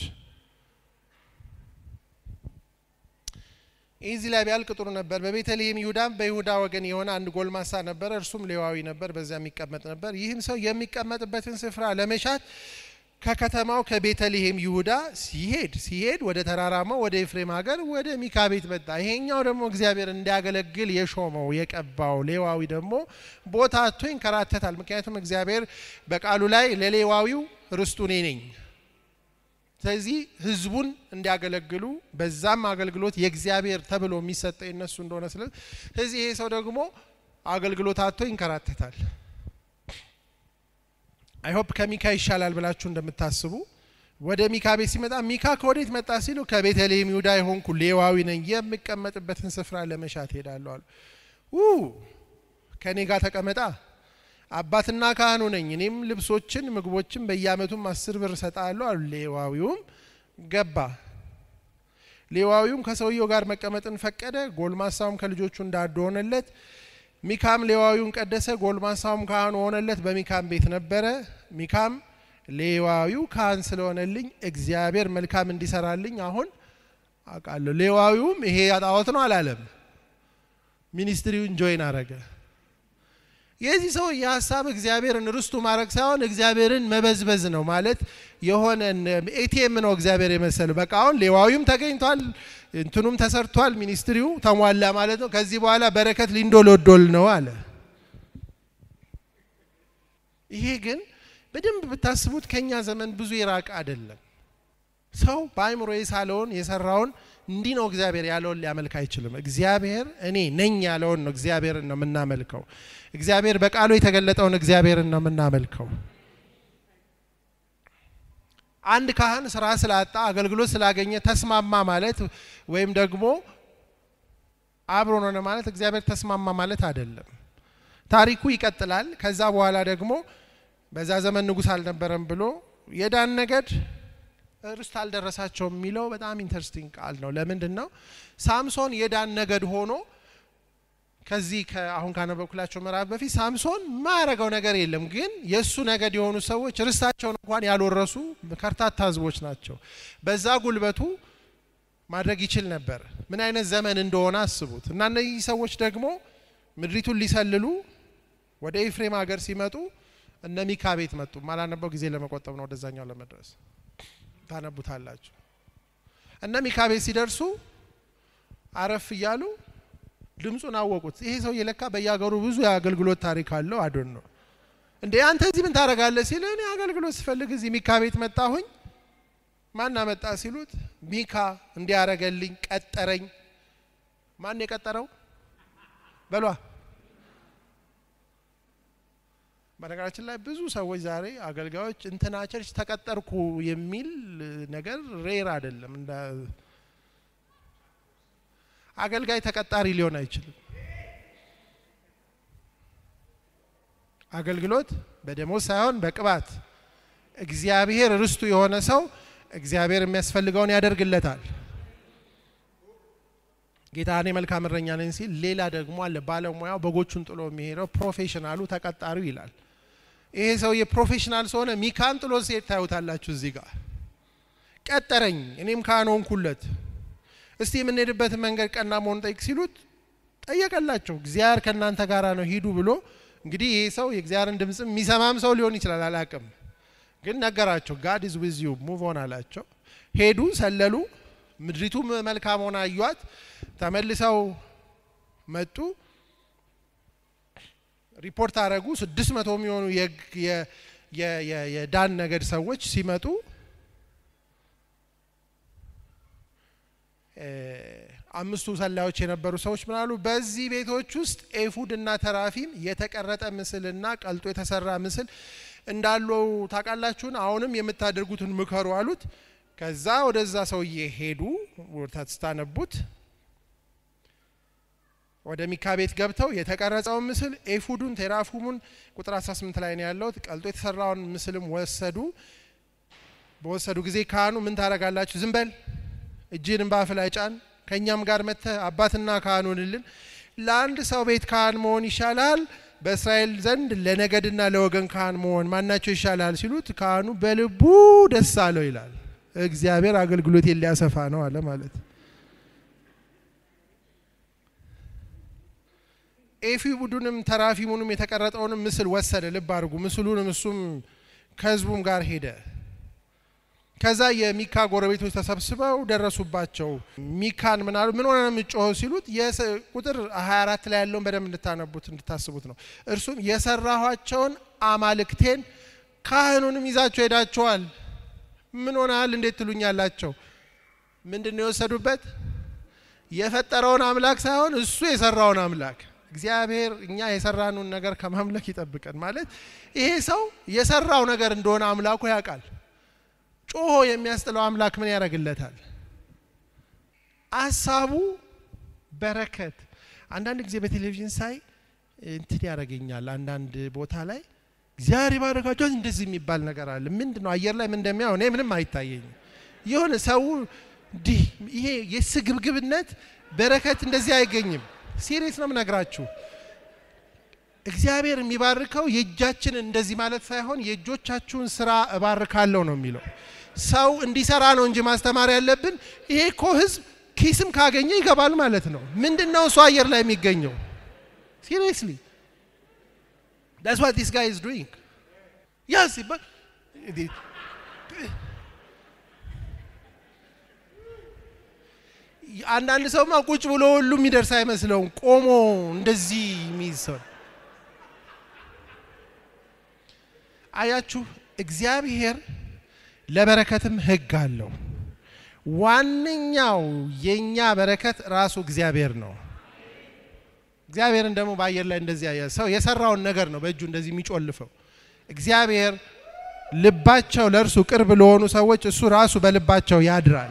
እዚህ ላይ ቢያልቅ ጥሩ ነበር። በቤተልሔም ይሁዳም በይሁዳ ወገን የሆነ አንድ ጎልማሳ ነበረ፣ እርሱም ሌዋዊ ነበር፣ በዚያ የሚቀመጥ ነበር። ይህም ሰው የሚቀመጥበትን ስፍራ ለመሻት ከከተማው ከቤተልሔም ይሁዳ ሲሄድ ሲሄድ ወደ ተራራማው ወደ ኤፍሬም ሀገር ወደ ሚካ ቤት መጣ። ይሄኛው ደግሞ እግዚአብሔር እንዲያገለግል የሾመው የቀባው ሌዋዊ ደግሞ ቦታ አጥቶ ይንከራተታል። ምክንያቱም እግዚአብሔር በቃሉ ላይ ለሌዋዊው ርስቱ እኔ ነኝ ስለዚህ ህዝቡን እንዲያገለግሉ በዛም አገልግሎት የእግዚአብሔር ተብሎ የሚሰጠ የነሱ እንደሆነ ስለዚህ ይሄ ሰው ደግሞ አገልግሎት አጥቶ ይንከራተታል። አይሆፕ ከሚካ ይሻላል ብላችሁ እንደምታስቡ ወደ ሚካ ቤት ሲመጣ ሚካ ከወዴት መጣ ሲሉ ከቤተልሔም ይሁዳ የሆንኩ ሌዋዊ ነኝ የምቀመጥበትን ስፍራ ለመሻት ሄዳለሁ አሉ። ከእኔ ጋር ተቀመጣ አባትና ካህኑ ነኝ እኔም ልብሶችን ምግቦችን በየአመቱም አስር ብር እሰጣለሁ አሉ። ሌዋዊውም ገባ። ሌዋዊውም ከሰውየው ጋር መቀመጥን ፈቀደ። ጎልማሳውም ከልጆቹ እንዳንዱ ሆነለት። ሚካም ሌዋዊውን ቀደሰ፣ ጎልማሳውም ካህኑ ሆነለት። በሚካም ቤት ነበረ። ሚካም ሌዋዊው ካህን ስለሆነልኝ እግዚአብሔር መልካም እንዲሰራልኝ አሁን አውቃለሁ። ሌዋዊውም ይሄ ጣዖት ነው አላለም። ሚኒስትሪውን ጆይን አረገ። የዚህ ሰው የሀሳብ እግዚአብሔርን ርስቱ ማድረግ ሳይሆን እግዚአብሔርን መበዝበዝ ነው። ማለት የሆነ ኤቲኤም ነው እግዚአብሔር የመሰለው። በቃ አሁን ሌዋዊውም ተገኝቷል፣ እንትኑም ተሰርቷል፣ ሚኒስትሪው ተሟላ ማለት ነው። ከዚህ በኋላ በረከት ሊንዶሎዶል ነው አለ። ይሄ ግን በደንብ ብታስቡት ከኛ ዘመን ብዙ የራቀ አይደለም። ሰው በአእምሮ የሳለውን የሰራውን እንዲህ ነው እግዚአብሔር ያለውን ሊያመልክ አይችልም። እግዚአብሔር እኔ ነኝ ያለውን ነው እግዚአብሔርን ነው የምናመልከው። እግዚአብሔር በቃሉ የተገለጠውን እግዚአብሔርን ነው የምናመልከው። አንድ ካህን ስራ ስላጣ አገልግሎት ስላገኘ ተስማማ ማለት ወይም ደግሞ አብሮን ሆነ ማለት እግዚአብሔር ተስማማ ማለት አይደለም። ታሪኩ ይቀጥላል። ከዛ በኋላ ደግሞ በዛ ዘመን ንጉሥ አልነበረም ብሎ የዳን ነገድ ርስት አልደረሳቸውም የሚለው በጣም ኢንተረስቲንግ ቃል ነው። ለምንድን ነው ሳምሶን የዳን ነገድ ሆኖ ከዚህ አሁን ካነበብኩላቸው ምዕራፍ በፊት ሳምሶን ማያረገው ነገር የለም፣ ግን የእሱ ነገድ የሆኑ ሰዎች ርስታቸውን እንኳን ያልወረሱ ከርታታ ህዝቦች ናቸው። በዛ ጉልበቱ ማድረግ ይችል ነበር። ምን አይነት ዘመን እንደሆነ አስቡት። እና እነዚህ ሰዎች ደግሞ ምድሪቱን ሊሰልሉ ወደ ኤፍሬም ሀገር ሲመጡ እነ ሚካ ቤት መጡ። ማላነበው ጊዜ ለመቆጠብ ነው ወደዛኛው ለመድረስ ታነቡታላችሁ። እነ ሚካ ቤት ሲደርሱ አረፍ እያሉ ድምፁን አወቁት። ይሄ ሰው የለካ በየሀገሩ ብዙ የአገልግሎት ታሪክ አለው። አዶን ነው እንዴ አንተ እዚህ ምን ታደርጋለህ? ሲል እኔ አገልግሎት ስፈልግ እዚህ ሚካ ቤት መጣሁኝ። ማን አመጣ ሲሉት ሚካ እንዲያረገልኝ ቀጠረኝ። ማን የቀጠረው በሏ። በነገራችን ላይ ብዙ ሰዎች ዛሬ አገልጋዮች እንትና ቸርች ተቀጠርኩ የሚል ነገር ሬር አይደለም። እንደ አገልጋይ ተቀጣሪ ሊሆን አይችልም። አገልግሎት በደሞዝ ሳይሆን በቅባት እግዚአብሔር ርስቱ የሆነ ሰው እግዚአብሔር የሚያስፈልገውን ያደርግለታል። ጌታ እኔ መልካም እረኛ ነኝ ሲል፣ ሌላ ደግሞ አለ ባለሙያው በጎቹን ጥሎ የሚሄደው ፕሮፌሽናሉ ተቀጣሪው ይላል። ይሄ ሰውዬ ፕሮፌሽናል ስለሆነ ሚካን ጥሎ ሲሄድ ታዩታላችሁ። እዚህ ጋር ቀጠረኝ፣ እኔም ካህን ሆንኩለት። እስቲ የምንሄድበትን መንገድ ቀና መሆን ጠይቅ ሲሉት ጠየቀላቸው። እግዚአብሔር ከእናንተ ጋር ነው ሂዱ ብሎ እንግዲህ ይሄ ሰው የእግዚአብሔርን ድምፅ የሚሰማም ሰው ሊሆን ይችላል፣ አላቅም። ግን ነገራቸው። ጋድ ኢዝ ዊዝ ዩ ሙቭ ኦን አላቸው። ሄዱ፣ ሰለሉ። ምድሪቱ መልካም ሆና አዩት። ተመልሰው መጡ። ሪፖርት አደረጉ። ስድስት መቶ የሚሆኑ የዳን ነገድ ሰዎች ሲመጡ አምስቱ ሰላዮች የነበሩ ሰዎች ምን አሉ? በዚህ ቤቶች ውስጥ ኤፉድ እና ተራፊም የተቀረጠ ምስልና ቀልጦ የተሰራ ምስል እንዳለው ታውቃላችሁን? አሁንም የምታደርጉትን ምከሩ አሉት። ከዛ ወደዛ ሰውዬ ሄዱ። ስታነቡት ወደ ሚካ ቤት ገብተው የተቀረጸውን ምስል ኤፉዱን፣ ቴራፉሙን ቁጥር 18 ላይ ነው ያለው። ቀልጦ የተሰራውን ምስልም ወሰዱ። በወሰዱ ጊዜ ካህኑ ምን ታደርጋላችሁ? ዝም በል እጅህንም በአፍ ላይ ጫን፣ ከእኛም ጋር መጥተህ አባትና ካህን ሁንልን። ለአንድ ሰው ቤት ካህን መሆን ይሻላል በእስራኤል ዘንድ ለነገድና ለወገን ካህን መሆን ማናቸው ይሻላል ሲሉት ካህኑ በልቡ ደስ አለው ይላል። እግዚአብሔር አገልግሎቴን ሊያሰፋ ነው አለ ማለት። ኤፉዱንም ተራፊሙንም የተቀረጠውንም ምስል ወሰደ። ልብ አድርጉ። ምስሉንም እሱም ከህዝቡም ጋር ሄደ። ከዛ የሚካ ጎረቤቶች ተሰብስበው ደረሱባቸው። ሚካን ምን አሉ? ምን ሆነ ነው የምጮኸው ሲሉት ቁጥር 24 ላይ ያለውን በደንብ እንድታነቡት እንድታስቡት ነው። እርሱም የሰራኋቸውን አማልክቴን ካህኑንም ይዛቸው ሄዳቸዋል። ምን ሆነሃል እንዴት ትሉኛላቸው? ምንድን ነው የወሰዱበት? የፈጠረውን አምላክ ሳይሆን እሱ የሰራውን አምላክ። እግዚአብሔር እኛ የሰራነውን ነገር ከማምለክ ይጠብቀን። ማለት ይሄ ሰው የሰራው ነገር እንደሆነ አምላኩ ያውቃል። ጮሆ የሚያስጥለው አምላክ ምን ያደርግለታል? አሳቡ በረከት። አንዳንድ ጊዜ በቴሌቪዥን ሳይ እንትን ያደርገኛል። አንዳንድ ቦታ ላይ እግዚአብሔር ይባረካቸው እንደዚህ የሚባል ነገር አለ። ምንድን ነው አየር ላይ ምን እንደሚያው እኔ ምንም አይታየኝም። የሆነ ሰው እንዲህ ይሄ የስግብግብነት በረከት እንደዚህ አይገኝም። ሲሪየስ ነው የምነግራችሁ። እግዚአብሔር የሚባርከው የእጃችንን እንደዚህ ማለት ሳይሆን የእጆቻችሁን ስራ እባርካለሁ ነው የሚለው። ሰው እንዲሰራ ነው እንጂ ማስተማር ያለብን። ይሄ እኮ ህዝብ ኪስም ካገኘ ይገባል ማለት ነው። ምንድን ነው እሱ አየር ላይ የሚገኘው? ሲሪየስሊ ዳትስ ዋት ዲስ ጋይ ኢዝ ዱይንግ ያስ አንዳንድ ሰውማ ቁጭ ብሎ ሁሉ የሚደርስ አይመስለውም። ቆሞ እንደዚህ የሚይዝ ሰው አያችሁ። እግዚአብሔር ለበረከትም ህግ አለው። ዋነኛው የኛ በረከት ራሱ እግዚአብሔር ነው። እግዚአብሔርን ደግሞ በአየር ላይ እንደዚህ ያየ ሰው የሰራውን ነገር ነው በእጁ እንደዚህ የሚጮልፈው። እግዚአብሔር ልባቸው ለእርሱ ቅርብ ለሆኑ ሰዎች እሱ ራሱ በልባቸው ያድራል።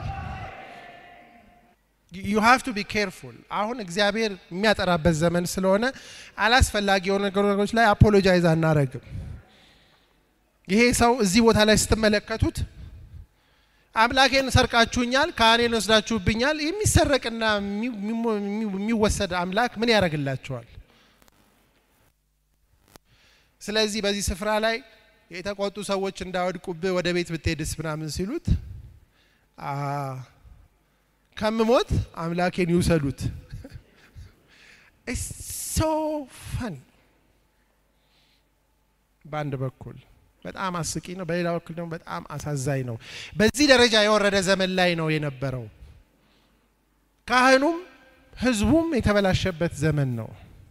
ዩ ሃቭ ቱ ቢ ኬርፉል። አሁን እግዚአብሔር የሚያጠራበት ዘመን ስለሆነ አላስፈላጊ የሆኑ ነገሮች ላይ አፖሎጃይዝ አናረግም። ይሄ ሰው እዚህ ቦታ ላይ ስትመለከቱት አምላኬን ሰርቃችሁኛል፣ ካህኔን ወስዳችሁብኛል። የሚሰረቅና የሚወሰድ አምላክ ምን ያደርግላቸዋል? ስለዚህ በዚህ ስፍራ ላይ የተቆጡ ሰዎች እንዳወድቁብህ ወደ ቤት ብትሄድስ ምናምን ሲሉት ከምሞት አምላኬን ይውሰዱት። ሶ ፈኒ በአንድ በኩል በጣም አስቂ ነው፣ በሌላ በኩል ደግሞ በጣም አሳዛኝ ነው። በዚህ ደረጃ የወረደ ዘመን ላይ ነው የነበረው። ካህኑም ሕዝቡም የተበላሸበት ዘመን ነው።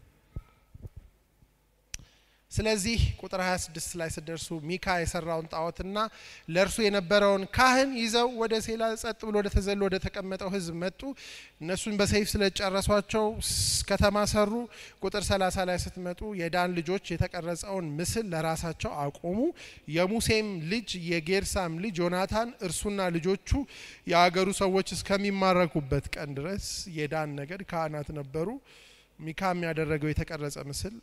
ስለዚህ ቁጥር 26 ላይ ስደርሱ ሚካ የሰራውን ጣዖትና ለእርሱ የነበረውን ካህን ይዘው ወደ ሴላ ጸጥ ብሎ ወደ ተዘሎ ወደ ተቀመጠው ህዝብ መጡ። እነሱን በሰይፍ ስለጨረሷቸው ከተማ ሰሩ። ቁጥር 30 ላይ ስትመጡ የዳን ልጆች የተቀረጸውን ምስል ለራሳቸው አቆሙ። የሙሴም ልጅ የጌርሳም ልጅ ዮናታን እርሱና ልጆቹ የአገሩ ሰዎች እስከሚማረኩበት ቀን ድረስ የዳን ነገድ ካህናት ነበሩ። ሚካም ያደረገው የተቀረጸ ምስል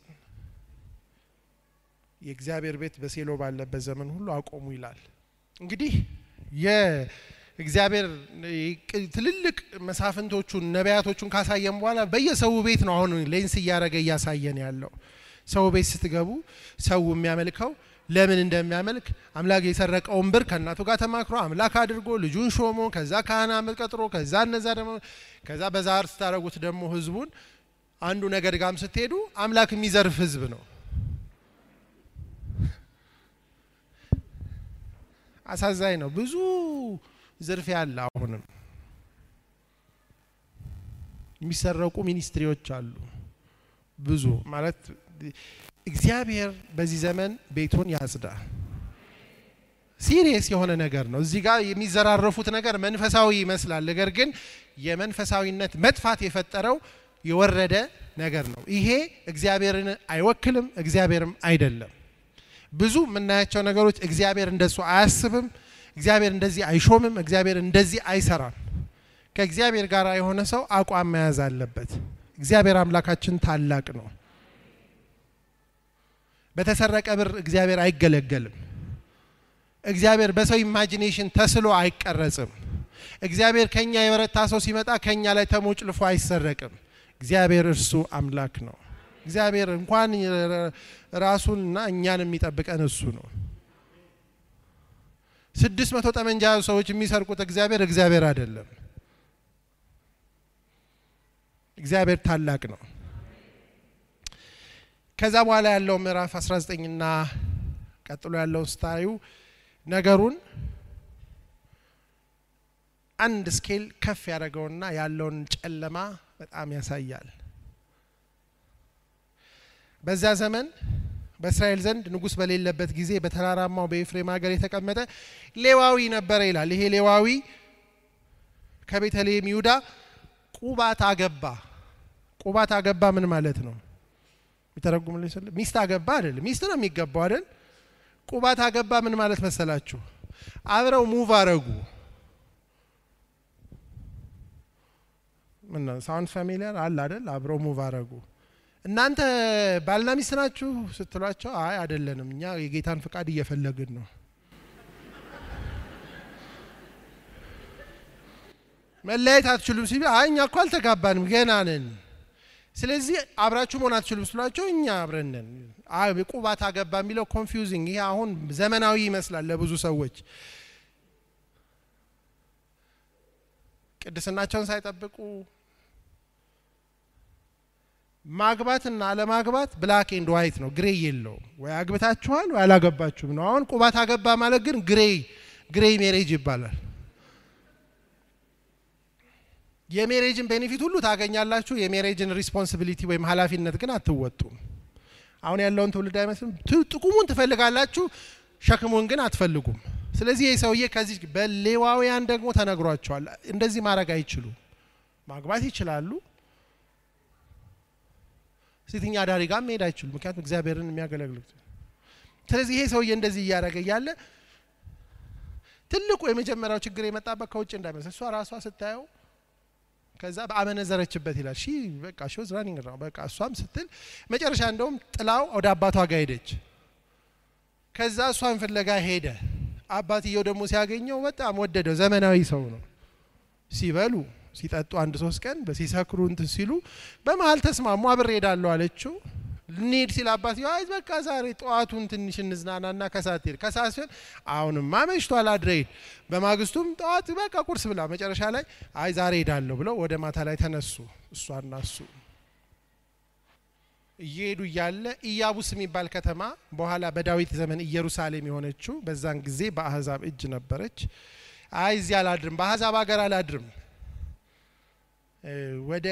የእግዚአብሔር ቤት በሴሎ ባለበት ዘመን ሁሉ አቆሙ ይላል። እንግዲህ የእግዚአብሔር ትልልቅ መሳፍንቶቹን ነቢያቶቹን ካሳየን በኋላ በየሰው ቤት ነው አሁን ሌንስ እያደረገ እያሳየን ያለው። ሰው ቤት ስትገቡ ሰው የሚያመልከው ለምን እንደሚያመልክ አምላክ የሰረቀውን ብር ከእናቱ ጋር ተማክሮ አምላክ አድርጎ ልጁን ሾሞ ከዛ ካህናት ቀጥሮ ከዛ እነዛ ደግሞ ከዛ በዛር ስታደረጉት ደግሞ ህዝቡን አንዱ ነገድ ጋም ስትሄዱ አምላክ የሚዘርፍ ህዝብ ነው። አሳዛኝ ነው። ብዙ ዝርፊያ አለ። አሁንም የሚሰረቁ ሚኒስትሪዎች አሉ። ብዙ ማለት እግዚአብሔር በዚህ ዘመን ቤቱን ያጽዳ። ሲሪየስ የሆነ ነገር ነው። እዚህ ጋር የሚዘራረፉት ነገር መንፈሳዊ ይመስላል። ነገር ግን የመንፈሳዊነት መጥፋት የፈጠረው የወረደ ነገር ነው። ይሄ እግዚአብሔርን አይወክልም፣ እግዚአብሔርም አይደለም። ብዙ የምናያቸው ነገሮች እግዚአብሔር እንደሱ አያስብም፣ እግዚአብሔር እንደዚህ አይሾምም፣ እግዚአብሔር እንደዚህ አይሰራም። ከእግዚአብሔር ጋር የሆነ ሰው አቋም መያዝ አለበት። እግዚአብሔር አምላካችን ታላቅ ነው። በተሰረቀ ብር እግዚአብሔር አይገለገልም። እግዚአብሔር በሰው ኢማጂኔሽን ተስሎ አይቀረጽም። እግዚአብሔር ከኛ የበረታ ሰው ሲመጣ ከኛ ላይ ተሞጭልፎ አይሰረቅም። እግዚአብሔር እርሱ አምላክ ነው። እግዚአብሔር እንኳን ራሱንና እኛን የሚጠብቀን እሱ ነው። ስድስት መቶ ጠመንጃ ሰዎች የሚሰርቁት እግዚአብሔር እግዚአብሔር አይደለም። እግዚአብሔር ታላቅ ነው። ከዛ በኋላ ያለው ምዕራፍ 19ና ቀጥሎ ያለው ስታዩ ነገሩን አንድ ስኬል ከፍ ያደረገውና ያለውን ጨለማ በጣም ያሳያል። በዛ ዘመን በእስራኤል ዘንድ ንጉሥ በሌለበት ጊዜ በተራራማው በኤፍሬም ሀገር የተቀመጠ ሌዋዊ ነበረ ይላል። ይሄ ሌዋዊ ከቤተልሔም ይሁዳ ቁባት አገባ። ቁባት አገባ ምን ማለት ነው? የሚተረጉም ሚስት አገባ አይደል? ሚስት ነው የሚገባው አይደል? ቁባት አገባ ምን ማለት መሰላችሁ? አብረው ሙቭ አረጉ። ምን ሳውንድ ፋሚሊያር አለ አይደል? አብረው ሙቭ አረጉ። እናንተ ባልና ሚስት ናችሁ ስትሏቸው፣ አይ አይደለንም፣ እኛ የጌታን ፍቃድ እየፈለግን ነው። መለያየት አትችሉም ሲሉ፣ አይ እኛ እኮ አልተጋባንም ገና ነን፣ ስለዚህ አብራችሁ መሆን አትችሉም ስሏቸው፣ እኛ አብረን ነን። ቁባት አገባ የሚለው ኮንፊውዚንግ፣ ይሄ አሁን ዘመናዊ ይመስላል ለብዙ ሰዎች ቅድስናቸውን ሳይጠብቁ ማግባትና አለማግባት ብላክ ኤንድ ዋይት ነው፣ ግሬ የለውም። ወይ አግብታችኋል ወይ አላገባችሁም ነው። አሁን ቁባት አገባ ማለት ግን ግሬ ግሬ ሜሬጅ ይባላል። የሜሬጅን ቤኔፊት ሁሉ ታገኛላችሁ፣ የሜሬጅን ሪስፖንሲቢሊቲ ወይም ኃላፊነት ግን አትወጡም። አሁን ያለውን ትውልድ አይመስልም። ጥቅሙን ትፈልጋላችሁ፣ ሸክሙን ግን አትፈልጉም። ስለዚህ ይህ ሰውዬ ከዚህ በሌዋውያን ደግሞ ተነግሯቸዋል። እንደዚህ ማድረግ አይችሉም። ማግባት ይችላሉ ሴተኛ አዳሪ ጋር መሄድ አይችሉም። ምክንያቱም እግዚአብሔርን የሚያገለግሉት። ስለዚህ ይሄ ሰውዬ እንደዚህ እያደረገ እያለ ትልቁ የመጀመሪያው ችግር የመጣበት ከውጭ እንዳይመስል እሷ ራሷ ስታየው ከዛ በአመነዘረችበት ይላል። ሺ በቃ ሺ ወዝ ራኒንግ ነው በቃ እሷም ስትል መጨረሻ እንደውም ጥላው ወደ አባቷ ጋር ሄደች። ከዛ እሷን ፍለጋ ሄደ። አባትየው ደግሞ ሲያገኘው በጣም ወደደው። ዘመናዊ ሰው ነው። ሲበሉ ሲጠጡ አንድ ሶስት ቀን በሲሰክሩ እንትን ሲሉ በመሀል ተስማሙ። አብሬ ሄዳለሁ አለችው። ልንሄድ ሲል አባትየው አይ በቃ ዛሬ ጠዋቱን ትንሽ እንዝናናና ከሰዓት ሄድ ከሰዓት ሲሆን አሁንማ መሽቷል አድረሂድ። በማግስቱም ጠዋት በቃ ቁርስ ብላ መጨረሻ ላይ አይ ዛሬ ሄዳለሁ ብለው ወደ ማታ ላይ ተነሱ እሷና እሱ እየሄዱ እያለ ኢያቡስ የሚባል ከተማ በኋላ በዳዊት ዘመን ኢየሩሳሌም የሆነችው በዛን ጊዜ በአህዛብ እጅ ነበረች። አይ እዚህ አላድርም፣ በአህዛብ ሀገር አላድርም፣ ወደ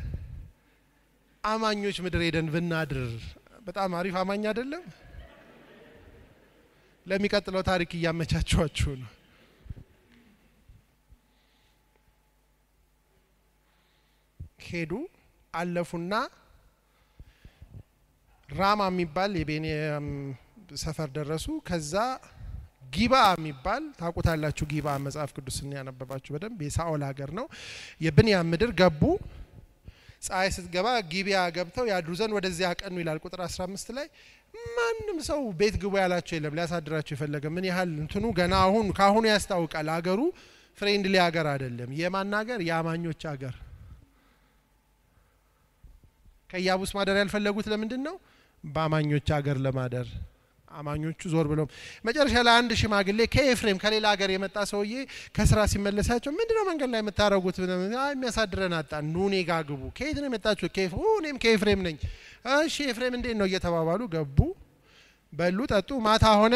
አማኞች ምድር ሄደን ብናድር በጣም አሪፍ አማኝ አይደለም? ለሚቀጥለው ታሪክ እያመቻቸኋችሁ ነው። ሄዱ አለፉና ራማ የሚባል የቤንያም ሰፈር ደረሱ። ከዛ ጊባ የሚባል ታውቁታላችሁ። ጊባ መጽሐፍ ቅዱስን ያነበባችሁ በደንብ የሳኦል ሀገር ነው። የብንያም ምድር ገቡ። ፀሐይ ስትገባ ጊቢያ ገብተው ያድሩ ዘንድ ወደዚያ አቀኑ ይላል ቁጥር 15 ላይ። ማንም ሰው ቤት ግቡ ያላቸው የለም። ሊያሳድራቸው የፈለገ ምን ያህል እንትኑ ገና አሁን ከአሁኑ ያስታውቃል። አገሩ ፍሬንድሊ ሀገር አይደለም። የማን ሀገር? የአማኞች ሀገር። ከኢያቡስ ማደር ያልፈለጉት ለምንድን ነው? በአማኞች ሀገር ለማደር አማኞቹ ዞር ብለው መጨረሻ ላይ አንድ ሽማግሌ ከኤፍሬም ከሌላ ሀገር የመጣ ሰውዬ ከስራ ሲመለሳቸው ምንድን ነው መንገድ ላይ የምታደርጉት? የሚያሳድረን አጣን፣ ኑ እኔ ጋ ግቡ። ከየት ነው የመጣችሁ? እኔም ከኤፍሬም ነኝ። እሺ ኤፍሬም እንዴት ነው እየተባባሉ ገቡ፣ በሉ፣ ጠጡ። ማታ ሆነ።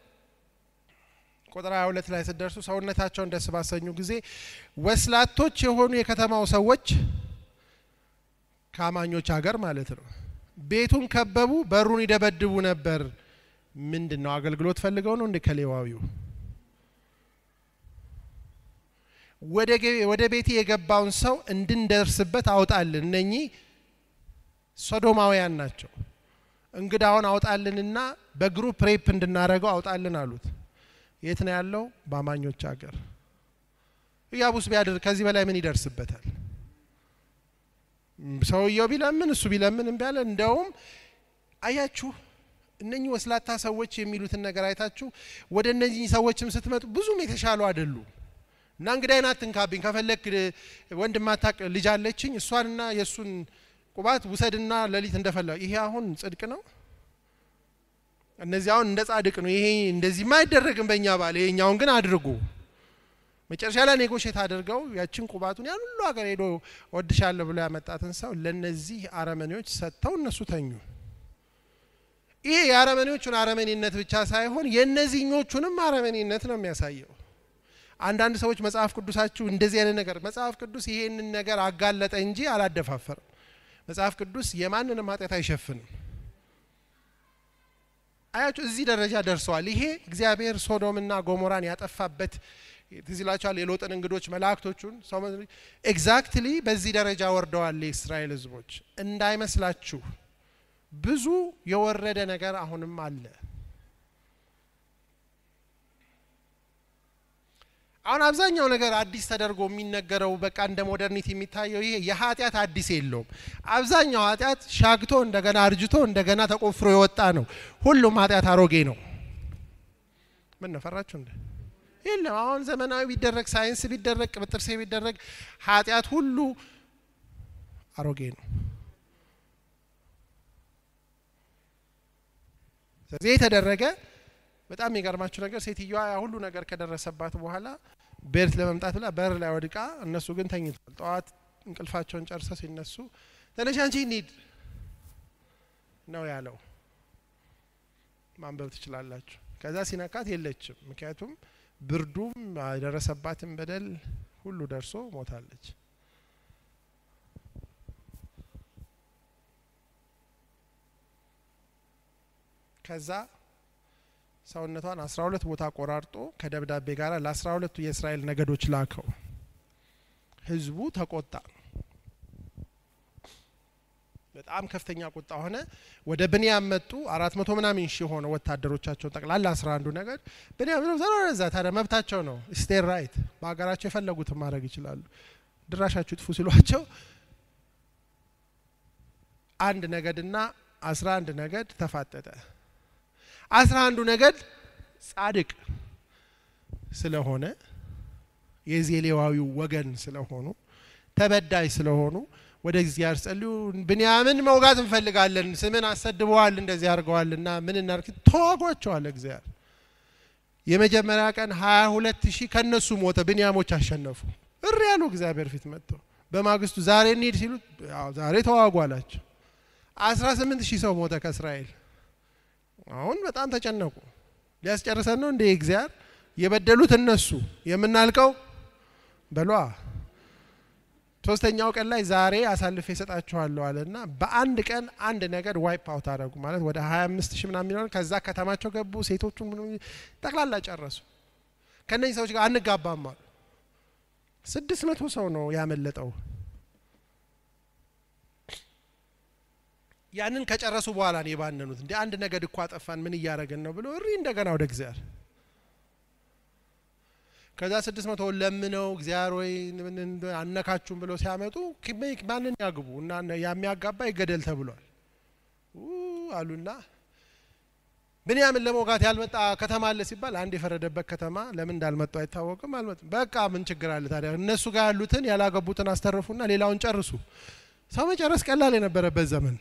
ቁጥር 22 ላይ ስደርሱ ሰውነታቸውን ደስ ባሰኙ ጊዜ ወስላቶች የሆኑ የከተማው ሰዎች ከአማኞች ሀገር ማለት ነው ቤቱን ከበቡ፣ በሩን ይደበድቡ ነበር። ምንድን ነው አገልግሎት ፈልገው ነው እንደ ከሌዋዊው ወደ ቤቴ የገባውን ሰው እንድንደርስበት አውጣልን። እነኚህ ሶዶማውያን ናቸው። እንግዳውን አውጣልንና በግሩፕ ሬፕ እንድናደርገው አውጣልን አሉት። የት ነው ያለው? በአማኞች ሀገር። ኢያቡስ ቢያድር ከዚህ በላይ ምን ይደርስበታል? ሰውየው ቢለምን እሱ ቢለምን እምቢ አለ። እንደውም አያችሁ እነኚህ ወስላታ ሰዎች የሚሉትን ነገር አይታችሁ ወደ እነዚህ ሰዎችም ስትመጡ ብዙም የተሻሉ አይደሉ እና እንግዳይን አትንካብኝ፣ ከፈለግ ወንድም አታቅ ልጅ አለችኝ እሷንና የእሱን ቁባት ውሰድና ሌሊት እንደፈላ ይሄ አሁን ጽድቅ ነው። እነዚህ አሁን እንደ ጻድቅ ነው። ይሄ እንደዚህማ አይደረግም በእኛ ባል፣ ይሄኛውን ግን አድርጉ። መጨረሻ ላይ ኔጎሽት አድርገው ያችን ቁባቱን ያን ሁሉ ሀገር ሄዶ ወድሻለሁ ብሎ ያመጣትን ሰው ለነዚህ አረመኔዎች ሰጥተው እነሱ ተኙ። ይሄ የአረመኔዎቹን አረመኔነት ብቻ ሳይሆን የእነዚህኞቹንም አረመኔነት ነው የሚያሳየው። አንዳንድ ሰዎች መጽሐፍ ቅዱሳችሁ እንደዚህ አይነት ነገር መጽሐፍ ቅዱስ ይሄንን ነገር አጋለጠ እንጂ አላደፋፈርም። መጽሐፍ ቅዱስ የማንንም ኃጢአት አይሸፍንም። አያችሁ እዚህ ደረጃ ደርሰዋል። ይሄ እግዚአብሔር ሶዶምና ጎሞራን ያጠፋበት ትዝ ይላችኋል። የሎጥን እንግዶች መላእክቶቹን ሰው ኤግዛክትሊ በዚህ ደረጃ ወርደዋል የእስራኤል ሕዝቦች እንዳይመስላችሁ። ብዙ የወረደ ነገር አሁንም አለ። አሁን አብዛኛው ነገር አዲስ ተደርጎ የሚነገረው በቃ እንደ ሞደርኒቲ የሚታየው ይሄ የኃጢአት አዲስ የለውም። አብዛኛው ኃጢአት ሻግቶ እንደገና አርጅቶ እንደገና ተቆፍሮ የወጣ ነው። ሁሉም ኃጢአት አሮጌ ነው። ምን ነው ፈራችሁ እንደ የለም። አሁን ዘመናዊ ቢደረግ ሳይንስ ቢደረግ ቅብጥርሴ ቢደረግ ኃጢአት ሁሉ አሮጌ ነው። ስለዚህ የተደረገ በጣም የሚገርማችሁ ነገር ሴትዮዋ ያ ሁሉ ነገር ከደረሰባት በኋላ ቤት ለመምጣት ብላ በር ላይ ወድቃ፣ እነሱ ግን ተኝቷል። ጠዋት እንቅልፋቸውን ጨርሰው ሲነሱ ተነሽ አንቺ እንሂድ ነው ያለው። ማንበብ ትችላላችሁ። ከዛ ሲነካት የለችም። ምክንያቱም ብርዱም የደረሰባትን በደል ሁሉ ደርሶ ሞታለች። ከዛ ሰውነቷን አስራ ሁለት ቦታ ቆራርጦ ከደብዳቤ ጋር ለአስራ ሁለቱ የእስራኤል ነገዶች ላከው። ህዝቡ ተቆጣ። በጣም ከፍተኛ ቁጣ ሆነ። ወደ ብንያም መጡ። አራት መቶ ምናምን ሺህ ሆነ ወታደሮቻቸውን ጠቅላላ አስራ አንዱ ነገድ ብንያም ዘዛ ታዲያ መብታቸው ነው። ስቴር ራይት በሀገራቸው የፈለጉትን ማድረግ ይችላሉ። ድራሻችሁ ጥፉ ሲሏቸው አንድ ነገድና አስራ አንድ ነገድ ተፋጠጠ። አስራ አንዱ ነገድ ጻድቅ ስለሆነ የዜሌዋዊው ወገን ስለሆኑ ተበዳይ ስለሆኑ ወደ እግዚአብሔር ጸልዩ። ብንያምን መውጋት እንፈልጋለን፣ ስምን አሰድበዋል፣ እንደዚህ አድርገዋልና ምን እናርክ? ተዋጓቸዋል። እግዚአብሔር የመጀመሪያ ቀን ሀያ ሁለት ሺህ ከነሱ ሞተ። ብንያሞች አሸነፉ። እሪ ያሉ እግዚአብሔር ፊት መጥተው በማግስቱ ዛሬ እንሂድ ሲሉት ዛሬ ተዋጉ አላቸው። አስራ ስምንት ሺህ ሰው ሞተ ከእስራኤል። አሁን በጣም ተጨነቁ። ሊያስጨርሰን ነው እንዴ እግዚአብሔር? የበደሉት እነሱ የምናልቀው በሏ። ሶስተኛው ቀን ላይ ዛሬ አሳልፌ እሰጣችኋለሁ አለና በአንድ ቀን አንድ ነገድ ዋይፕ አውት አደረጉ። ማለት ወደ ሀያ አምስት ሺህ ምናምን የሚሆን ከዛ ከተማቸው ገቡ። ሴቶቹ ጠቅላላ ጨረሱ። ከእነዚህ ሰዎች ጋር አንጋባም አሉ። ስድስት መቶ ሰው ነው ያመለጠው። ያንን ከጨረሱ በኋላ ነው የባነኑት። እንደ አንድ ነገድ እኮ አጠፋን ምን እያደረግን ነው ብሎ እሪ እንደገና ወደ እግዚአብሔር ከዛ ስድስት መቶ ለምነው እግዚአብሔር ወይ አነካችሁም ብለው ሲያመጡ ማንን ያግቡ እና የሚያጋባ ይገደል ተብሏል አሉና ብንያምን ለመውጋት ያልመጣ ከተማ አለ ሲባል አንድ የፈረደበት ከተማ ለምን እንዳልመጡ አይታወቅም። አልመጡም። በቃ ምን ችግር አለ ታዲያ? እነሱ ጋር ያሉትን ያላገቡትን አስተርፉና ሌላውን ጨርሱ። ሰው መጨረስ ቀላል የነበረበት ዘመን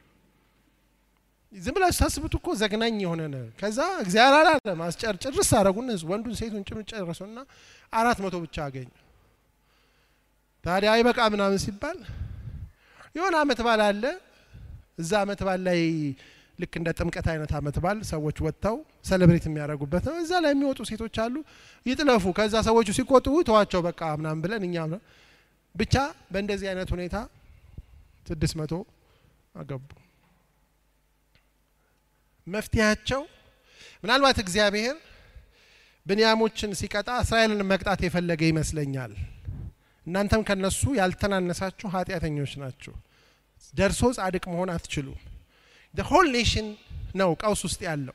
ዝም ብላችሁ ታስቡት እኮ ዘግናኝ የሆነ ነው። ከዛ እግዚአብሔር አላለ ማስጨር ጭርስ አረጉና ወንዱን ሴቱን ጭኑ ጨረሱና አራት መቶ ብቻ አገኙ። ታዲያ አይበቃ ምናምን ሲባል የሆነ አመት ባል አለ። እዛ አመት ባል ላይ ልክ እንደ ጥምቀት አይነት አመት ባል ሰዎች ወጥተው ሰለብሬት የሚያደርጉበት ነው። እዛ ላይ የሚወጡ ሴቶች አሉ። ይጥለፉ። ከዛ ሰዎቹ ሲቆጡ ተዋቸው በቃ ምናምን ብለን እኛ ብቻ በእንደዚህ አይነት ሁኔታ ስድስት መቶ አገቡ። መፍትሄያቸው ምናልባት እግዚአብሔር ብንያሞችን ሲቀጣ እስራኤልን መቅጣት የፈለገ ይመስለኛል። እናንተም ከነሱ ያልተናነሳችሁ ኃጢአተኞች ናችሁ፣ ደርሶ ጻድቅ መሆን አትችሉም። ሆል ኔሽን ነው ቀውስ ውስጥ ያለው።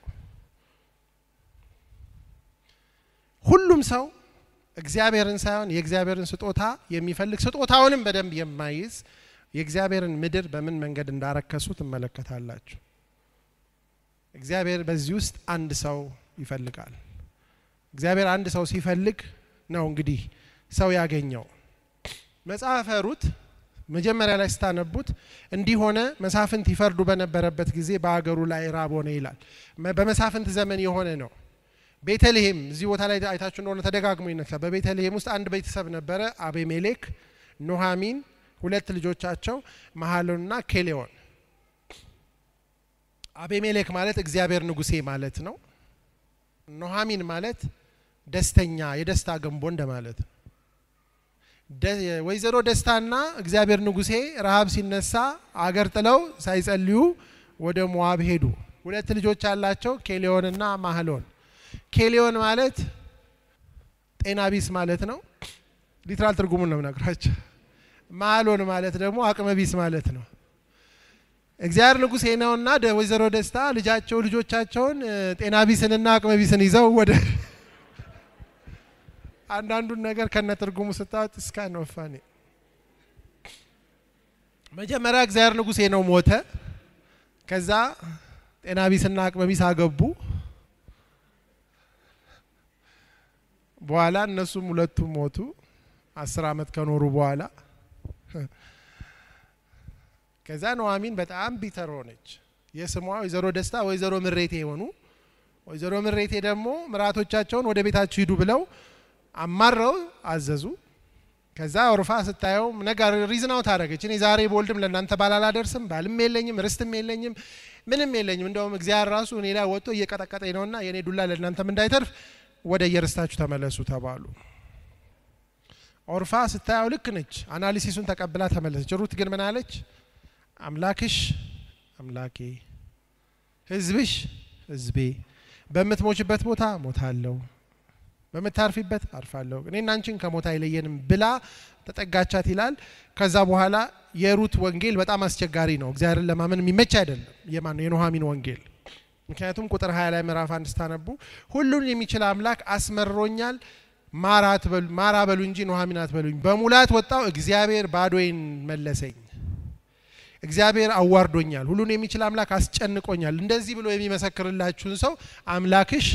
ሁሉም ሰው እግዚአብሔርን ሳይሆን የእግዚአብሔርን ስጦታ የሚፈልግ ስጦታውንም በደንብ የማይዝ የእግዚአብሔርን ምድር በምን መንገድ እንዳረከሱ ትመለከታላችሁ። እግዚአብሔር በዚህ ውስጥ አንድ ሰው ይፈልጋል። እግዚአብሔር አንድ ሰው ሲፈልግ ነው እንግዲህ ሰው ያገኘው። መጽሐፈ ሩት መጀመሪያ ላይ ስታነቡት እንዲህ ሆነ፣ መሳፍንት ይፈርዱ በነበረበት ጊዜ በአገሩ ላይ ራብ ሆነ ይላል። በመሳፍንት ዘመን የሆነ ነው። ቤተልሔም እዚህ ቦታ ላይ አይታችሁ እንደሆነ ተደጋግሞ ይነሳል። በቤተልሔም ውስጥ አንድ ቤተሰብ ነበረ፣ አቤሜሌክ፣ ኑሃሚን፣ ሁለት ልጆቻቸው መሐሎንና ኬሌዎን። አቤሜሌክ ማለት እግዚአብሔር ንጉሴ ማለት ነው። ኑሃሚን ማለት ደስተኛ የደስታ ገንቦ እንደማለት ነው። ወይዘሮ ደስታና እግዚአብሔር ንጉሴ ረሃብ ሲነሳ አገር ጥለው ሳይጸልዩ ወደ ሞዋብ ሄዱ። ሁለት ልጆች ያላቸው ኬሌዮንና ማህሎን። ኬሌዮን ማለት ጤና ቢስ ማለት ነው። ሊትራል ትርጉሙን ነው የምነግራቸው። ማህሎን ማለት ደግሞ አቅመ ቢስ ማለት ነው። እግዚአብሔር ንጉሴ ነውና ወይዘሮ ደስታ ልጃቸው ልጆቻቸውን ጤና ቢስንና አቅመ ቢስን ይዘው ወደ አንዳንዱን ነገር ከነ ትርጉሙ ስታወጥ እስካ ነው ፋኒ መጀመሪያ እግዚአብሔር ንጉሴ ነው ሞተ። ከዛ ጤና ቢስና አቅመ ቢስ አገቡ። በኋላ እነሱም ሁለቱም ሞቱ። አስር አመት ከኖሩ በኋላ ከዛ ኑሃሚን በጣም ቢተር ሆነች። የስሟ ወይዘሮ ደስታ ወይዘሮ ምሬቴ የሆኑ ወይዘሮ ምሬቴ ደግሞ ምራቶቻቸውን ወደ ቤታችሁ ሂዱ ብለው አማረው አዘዙ። ከዛ ኦርፋ ስታየው ነገር ሪዝናው ታደረገች። እኔ ዛሬ በወልድም ለእናንተ ባል አላደርስም፣ ባልም የለኝም፣ ርስትም የለኝም፣ ምንም የለኝም። እንደውም እግዚአብሔር ራሱ እኔ ላይ ወጥቶ እየቀጠቀጠኝ ነውና የእኔ ዱላ ለእናንተም እንዳይተርፍ ወደ የርስታችሁ ተመለሱ ተባሉ። ኦርፋ ስታየው ልክ ነች። አናሊሲሱን ተቀብላ ተመለሰች። ሩት ግን ምን አለች? አምላክሽ አምላኬ፣ ህዝብሽ ህዝቤ፣ በምትሞችበት ቦታ ሞታለሁ በምታርፊበት አርፋለሁ እኔና አንቺን ከሞት አይለየንም ብላ ተጠጋቻት ይላል። ከዛ በኋላ የሩት ወንጌል በጣም አስቸጋሪ ነው። እግዚአብሔርን ለማመን የሚመች አይደለም። የማን ነው? የኑሃሚን ወንጌል። ምክንያቱም ቁጥር ሀያ ላይ ምዕራፍ አንድ ስታነቡ ሁሉን የሚችል አምላክ አስመሮኛል፣ ማራ በሉ እንጂ ኑሃሚን አትበሉኝ። በሙላት ወጣው፣ እግዚአብሔር ባዶዬን መለሰኝ። እግዚአብሔር አዋርዶኛል፣ ሁሉን የሚችል አምላክ አስጨንቆኛል። እንደዚህ ብሎ የሚመሰክርላችሁን ሰው አምላክሽ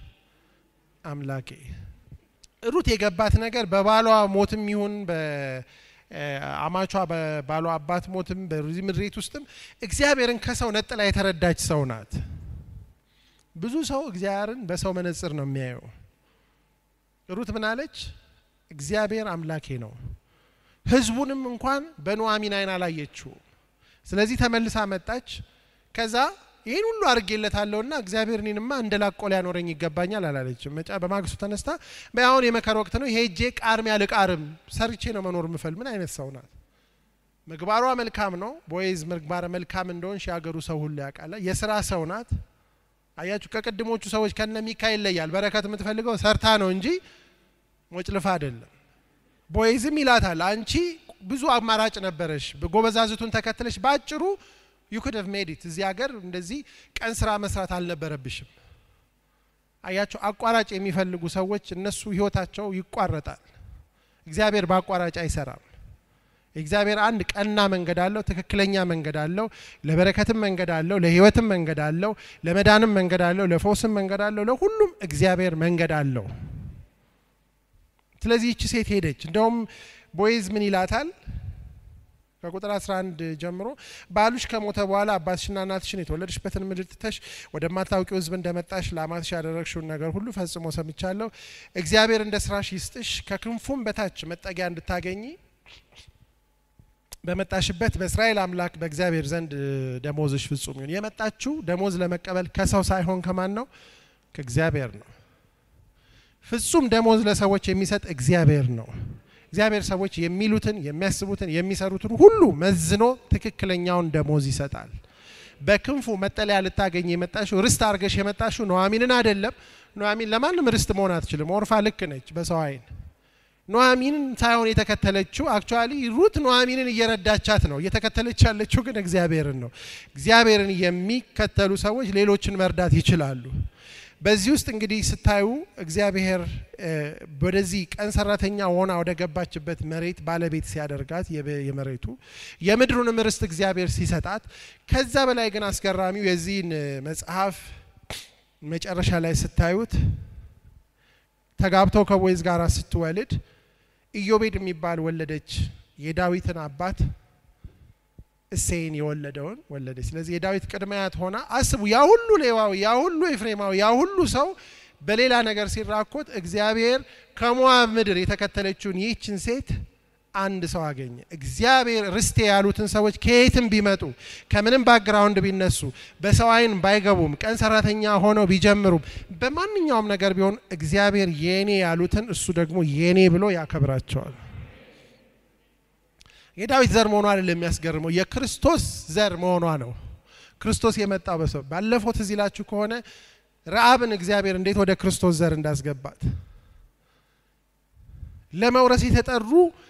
አምላኬ ሩት የገባት ነገር በባሏ ሞትም ይሁን በአማቿ በባሏ አባት ሞትም በዚህ ምድሬት ውስጥም እግዚአብሔርን ከሰው ነጥላ የተረዳች ሰው ናት። ብዙ ሰው እግዚአብሔርን በሰው መነጽር ነው የሚያየው። ሩት ምን አለች? እግዚአብሔር አምላኬ ነው። ሕዝቡንም እንኳን በኑሃሚን አይን አላየችው። ስለዚህ ተመልሳ መጣች። ከዛ ይህን ሁሉ አድርጌለታለሁና እግዚአብሔር እኔንማ እንደ ላቆ ሊያኖረኝ ይገባኛል አላለችም። መጫ በማግስቱ ተነስታ በአሁን የመከር ወቅት ነው ሄጄ ቃርሚያ ልቃርም ሰርቼ ነው መኖር ምፈል ምን አይነት ሰው ናት? ምግባሯ መልካም ነው። ቦይዝ ምግባረ መልካም እንደሆን የሀገሩ ሰው ሁሉ ያውቃል። የስራ ሰው ናት። አያችሁ፣ ከቅድሞቹ ሰዎች ከነ ሚካ ይለያል። በረከት የምትፈልገው ሰርታ ነው እንጂ ሞጭልፋ አይደለም። ቦይዝም ይላታል አንቺ ብዙ አማራጭ ነበረሽ፣ ጎበዛዝቱን ተከትለሽ በአጭሩ ዩ ኩድ ሀቭ ሜድ ኢት እዚህ ሀገር እንደዚህ ቀን ስራ መስራት አልነበረብሽም። አያቸው አቋራጭ የሚፈልጉ ሰዎች እነሱ ህይወታቸው ይቋረጣል። እግዚአብሔር በአቋራጭ አይሰራም። እግዚአብሔር አንድ ቀና መንገድ አለው፣ ትክክለኛ መንገድ አለው፣ ለበረከትም መንገድ አለው፣ ለህይወትም መንገድ አለው፣ ለመዳንም መንገድ አለው፣ ለፈውስም መንገድ አለው፣ ለሁሉም እግዚአብሔር መንገድ አለው። ስለዚህ ይቺ ሴት ሄደች። እንደውም ቦይዝ ምን ይላታል? ከቁጥር 11 ጀምሮ ባሉሽ ከሞተ በኋላ አባትሽና እናትሽን የተወለድሽበትን ምድር ትተሽ ወደማታውቂው ሕዝብ እንደመጣሽ ለአማትሽ ያደረግሽውን ነገር ሁሉ ፈጽሞ ሰምቻለሁ። እግዚአብሔር እንደ ስራሽ ይስጥሽ፣ ከክንፉም በታች መጠጊያ እንድታገኚ በመጣሽበት በእስራኤል አምላክ በእግዚአብሔር ዘንድ ደሞዝሽ ፍጹም ይሁን። የመጣችው ደሞዝ ለመቀበል ከሰው ሳይሆን ከማን ነው? ከእግዚአብሔር ነው። ፍጹም ደሞዝ ለሰዎች የሚሰጥ እግዚአብሔር ነው። እግዚአብሔር ሰዎች የሚሉትን የሚያስቡትን የሚሰሩትን ሁሉ መዝኖ ትክክለኛውን ደሞዝ ይሰጣል። በክንፉ መጠለያ ልታገኝ የመጣሽው ርስት አድርገሽ የመጣሽው ኑሃሚንን አይደለም። ኑሃሚን ለማንም ርስት መሆን አትችልም። ኦርፋ ልክ ነች በሰው አይን። ኑሃሚንን ሳይሆን የተከተለችው አክቹዋሊ ሩት ኑሃሚንን እየረዳቻት ነው። እየተከተለች ያለችው ግን እግዚአብሔርን ነው። እግዚአብሔርን የሚከተሉ ሰዎች ሌሎችን መርዳት ይችላሉ። በዚህ ውስጥ እንግዲህ ስታዩ እግዚአብሔር ወደዚህ ቀን ሰራተኛ ሆና ወደ ገባችበት መሬት ባለቤት ሲያደርጋት የመሬቱ የምድሩንም ርስት እግዚአብሔር ሲሰጣት፣ ከዛ በላይ ግን አስገራሚው የዚህን መጽሐፍ መጨረሻ ላይ ስታዩት ተጋብተው ከቦይዝ ጋር ስትወልድ ኢዮቤድ የሚባል ወለደች። የዳዊትን አባት እሴይን የወለደውን ወለደች። ስለዚህ የዳዊት ቅድመ አያት ሆና አስቡ። ያ ሁሉ ሌዋዊ፣ ያ ሁሉ ኤፍሬማዊ፣ ያ ሁሉ ሰው በሌላ ነገር ሲራኮት እግዚአብሔር ከሞዓብ ምድር የተከተለችውን ይህችን ሴት አንድ ሰው አገኘ። እግዚአብሔር ርስቴ ያሉትን ሰዎች ከየትም ቢመጡ ከምንም ባክግራውንድ ቢነሱ በሰው ዓይን ባይገቡም ቀን ሰራተኛ ሆነው ቢጀምሩም በማንኛውም ነገር ቢሆን እግዚአብሔር የኔ ያሉትን እሱ ደግሞ የኔ ብሎ ያከብራቸዋል። የዳዊት ዘር መሆኗ አይደለም የሚያስገርመው፣ የክርስቶስ ዘር መሆኗ ነው። ክርስቶስ የመጣው በሰው ባለፈው ትዝ ይላችሁ ከሆነ ረአብን እግዚአብሔር እንዴት ወደ ክርስቶስ ዘር እንዳስገባት ለመውረስ የተጠሩ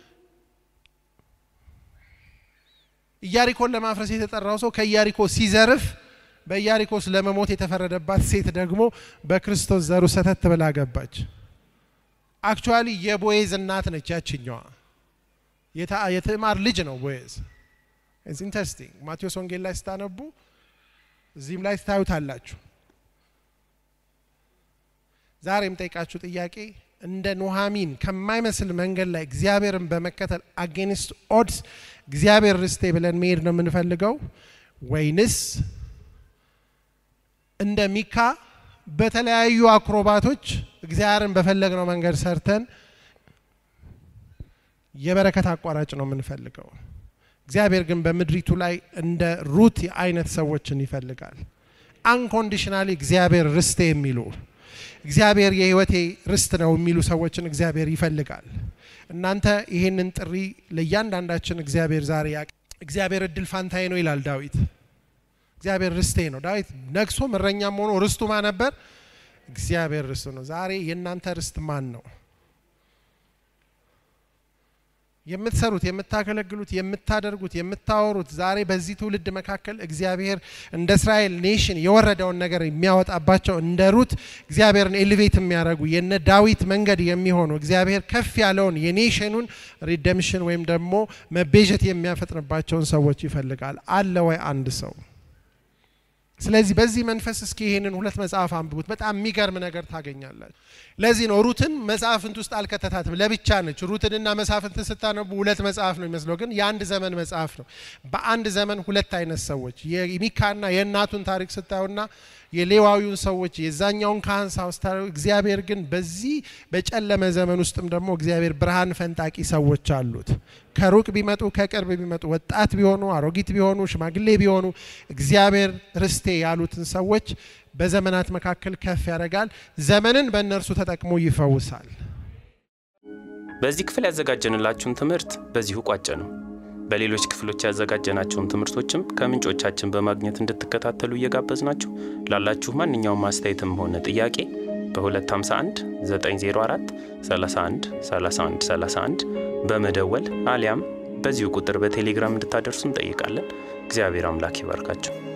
ኢያሪኮን ለማፍረስ የተጠራው ሰው ከኢያሪኮ ሲዘርፍ በኢያሪኮስ ለመሞት የተፈረደባት ሴት ደግሞ በክርስቶስ ዘሩ ሰተት ብላ ገባች። አክቹዋሊ የቦዔዝ እናት ነች ያችኛዋ። የትዕማር ልጅ ነው ቦዔዝ። ኢንተረስቲንግ ማቴዎስ ወንጌል ላይ ስታነቡ እዚህም ላይ ታዩታላችሁ። ዛሬ የምጠይቃችሁ ጥያቄ እንደ ኑሃሚን ከማይመስል መንገድ ላይ እግዚአብሔርን በመከተል አጌንስት ኦድስ እግዚአብሔር ርስቴ ብለን መሄድ ነው የምንፈልገው ወይንስ እንደ ሚካ በተለያዩ አክሮባቶች እግዚአብሔርን በፈለግነው መንገድ ሰርተን የበረከት አቋራጭ ነው የምንፈልገው? እግዚአብሔር ግን በምድሪቱ ላይ እንደ ሩት አይነት ሰዎችን ይፈልጋል። አንኮንዲሽናሊ እግዚአብሔር ርስቴ የሚሉ እግዚአብሔር የሕይወቴ ርስት ነው የሚሉ ሰዎችን እግዚአብሔር ይፈልጋል። እናንተ ይህንን ጥሪ ለእያንዳንዳችን እግዚአብሔር ዛሬ ያ እግዚአብሔር እድል ፋንታዬ ነው ይላል ዳዊት። እግዚአብሔር ርስቴ ነው። ዳዊት ነግሶ እረኛም ሆኖ ርስቱ ማን ነበር? እግዚአብሔር ርስቱ ነው። ዛሬ የእናንተ ርስት ማን ነው? የምትሰሩት፣ የምታገለግሉት፣ የምታደርጉት፣ የምታወሩት ዛሬ በዚህ ትውልድ መካከል እግዚአብሔር እንደ እስራኤል ኔሽን የወረደውን ነገር የሚያወጣባቸው እንደ ሩት እግዚአብሔርን ኤሊቬት የሚያደርጉ የነ ዳዊት መንገድ የሚሆኑ እግዚአብሔር ከፍ ያለውን የኔሽኑን ሪደምሽን ወይም ደግሞ መቤዠት የሚያፈጥንባቸውን ሰዎች ይፈልጋል። አለ ወይ አንድ ሰው? ስለዚህ በዚህ መንፈስ እስኪ ይሄንን ሁለት መጽሐፍ አንብቡት። በጣም የሚገርም ነገር ታገኛላችሁ። ለዚህ ነው ሩትን መጽሐፍንት ውስጥ አልከተታትም፣ ለብቻ ነች። ሩትንና መጽሐፍንትን ስታነቡ ሁለት መጽሐፍ ነው የሚመስለው፣ ግን የአንድ ዘመን መጽሐፍ ነው። በአንድ ዘመን ሁለት አይነት ሰዎች የሚካና የእናቱን ታሪክ ስታዩና የሌዋዊውን ሰዎች የዛኛውን ካህን ሳውስታዊ እግዚአብሔር ግን በዚህ በጨለመ ዘመን ውስጥም ደግሞ እግዚአብሔር ብርሃን ፈንጣቂ ሰዎች አሉት። ከሩቅ ቢመጡ ከቅርብ ቢመጡ ወጣት ቢሆኑ አሮጊት ቢሆኑ ሽማግሌ ቢሆኑ እግዚአብሔር ርስቴ ያሉትን ሰዎች በዘመናት መካከል ከፍ ያደርጋል። ዘመንን በእነርሱ ተጠቅሞ ይፈውሳል። በዚህ ክፍል ያዘጋጀንላችሁን ትምህርት በዚሁ ቋጨ ነው። በሌሎች ክፍሎች ያዘጋጀናቸውን ትምህርቶችም ከምንጮቻችን በማግኘት እንድትከታተሉ እየጋበዝናችሁ ላላችሁ ማንኛውም አስተያየትም ሆነ ጥያቄ በ251 904 31 31 31 በመደወል አሊያም በዚሁ ቁጥር በቴሌግራም እንድታደርሱ እንጠይቃለን። እግዚአብሔር አምላክ ይባርካቸው።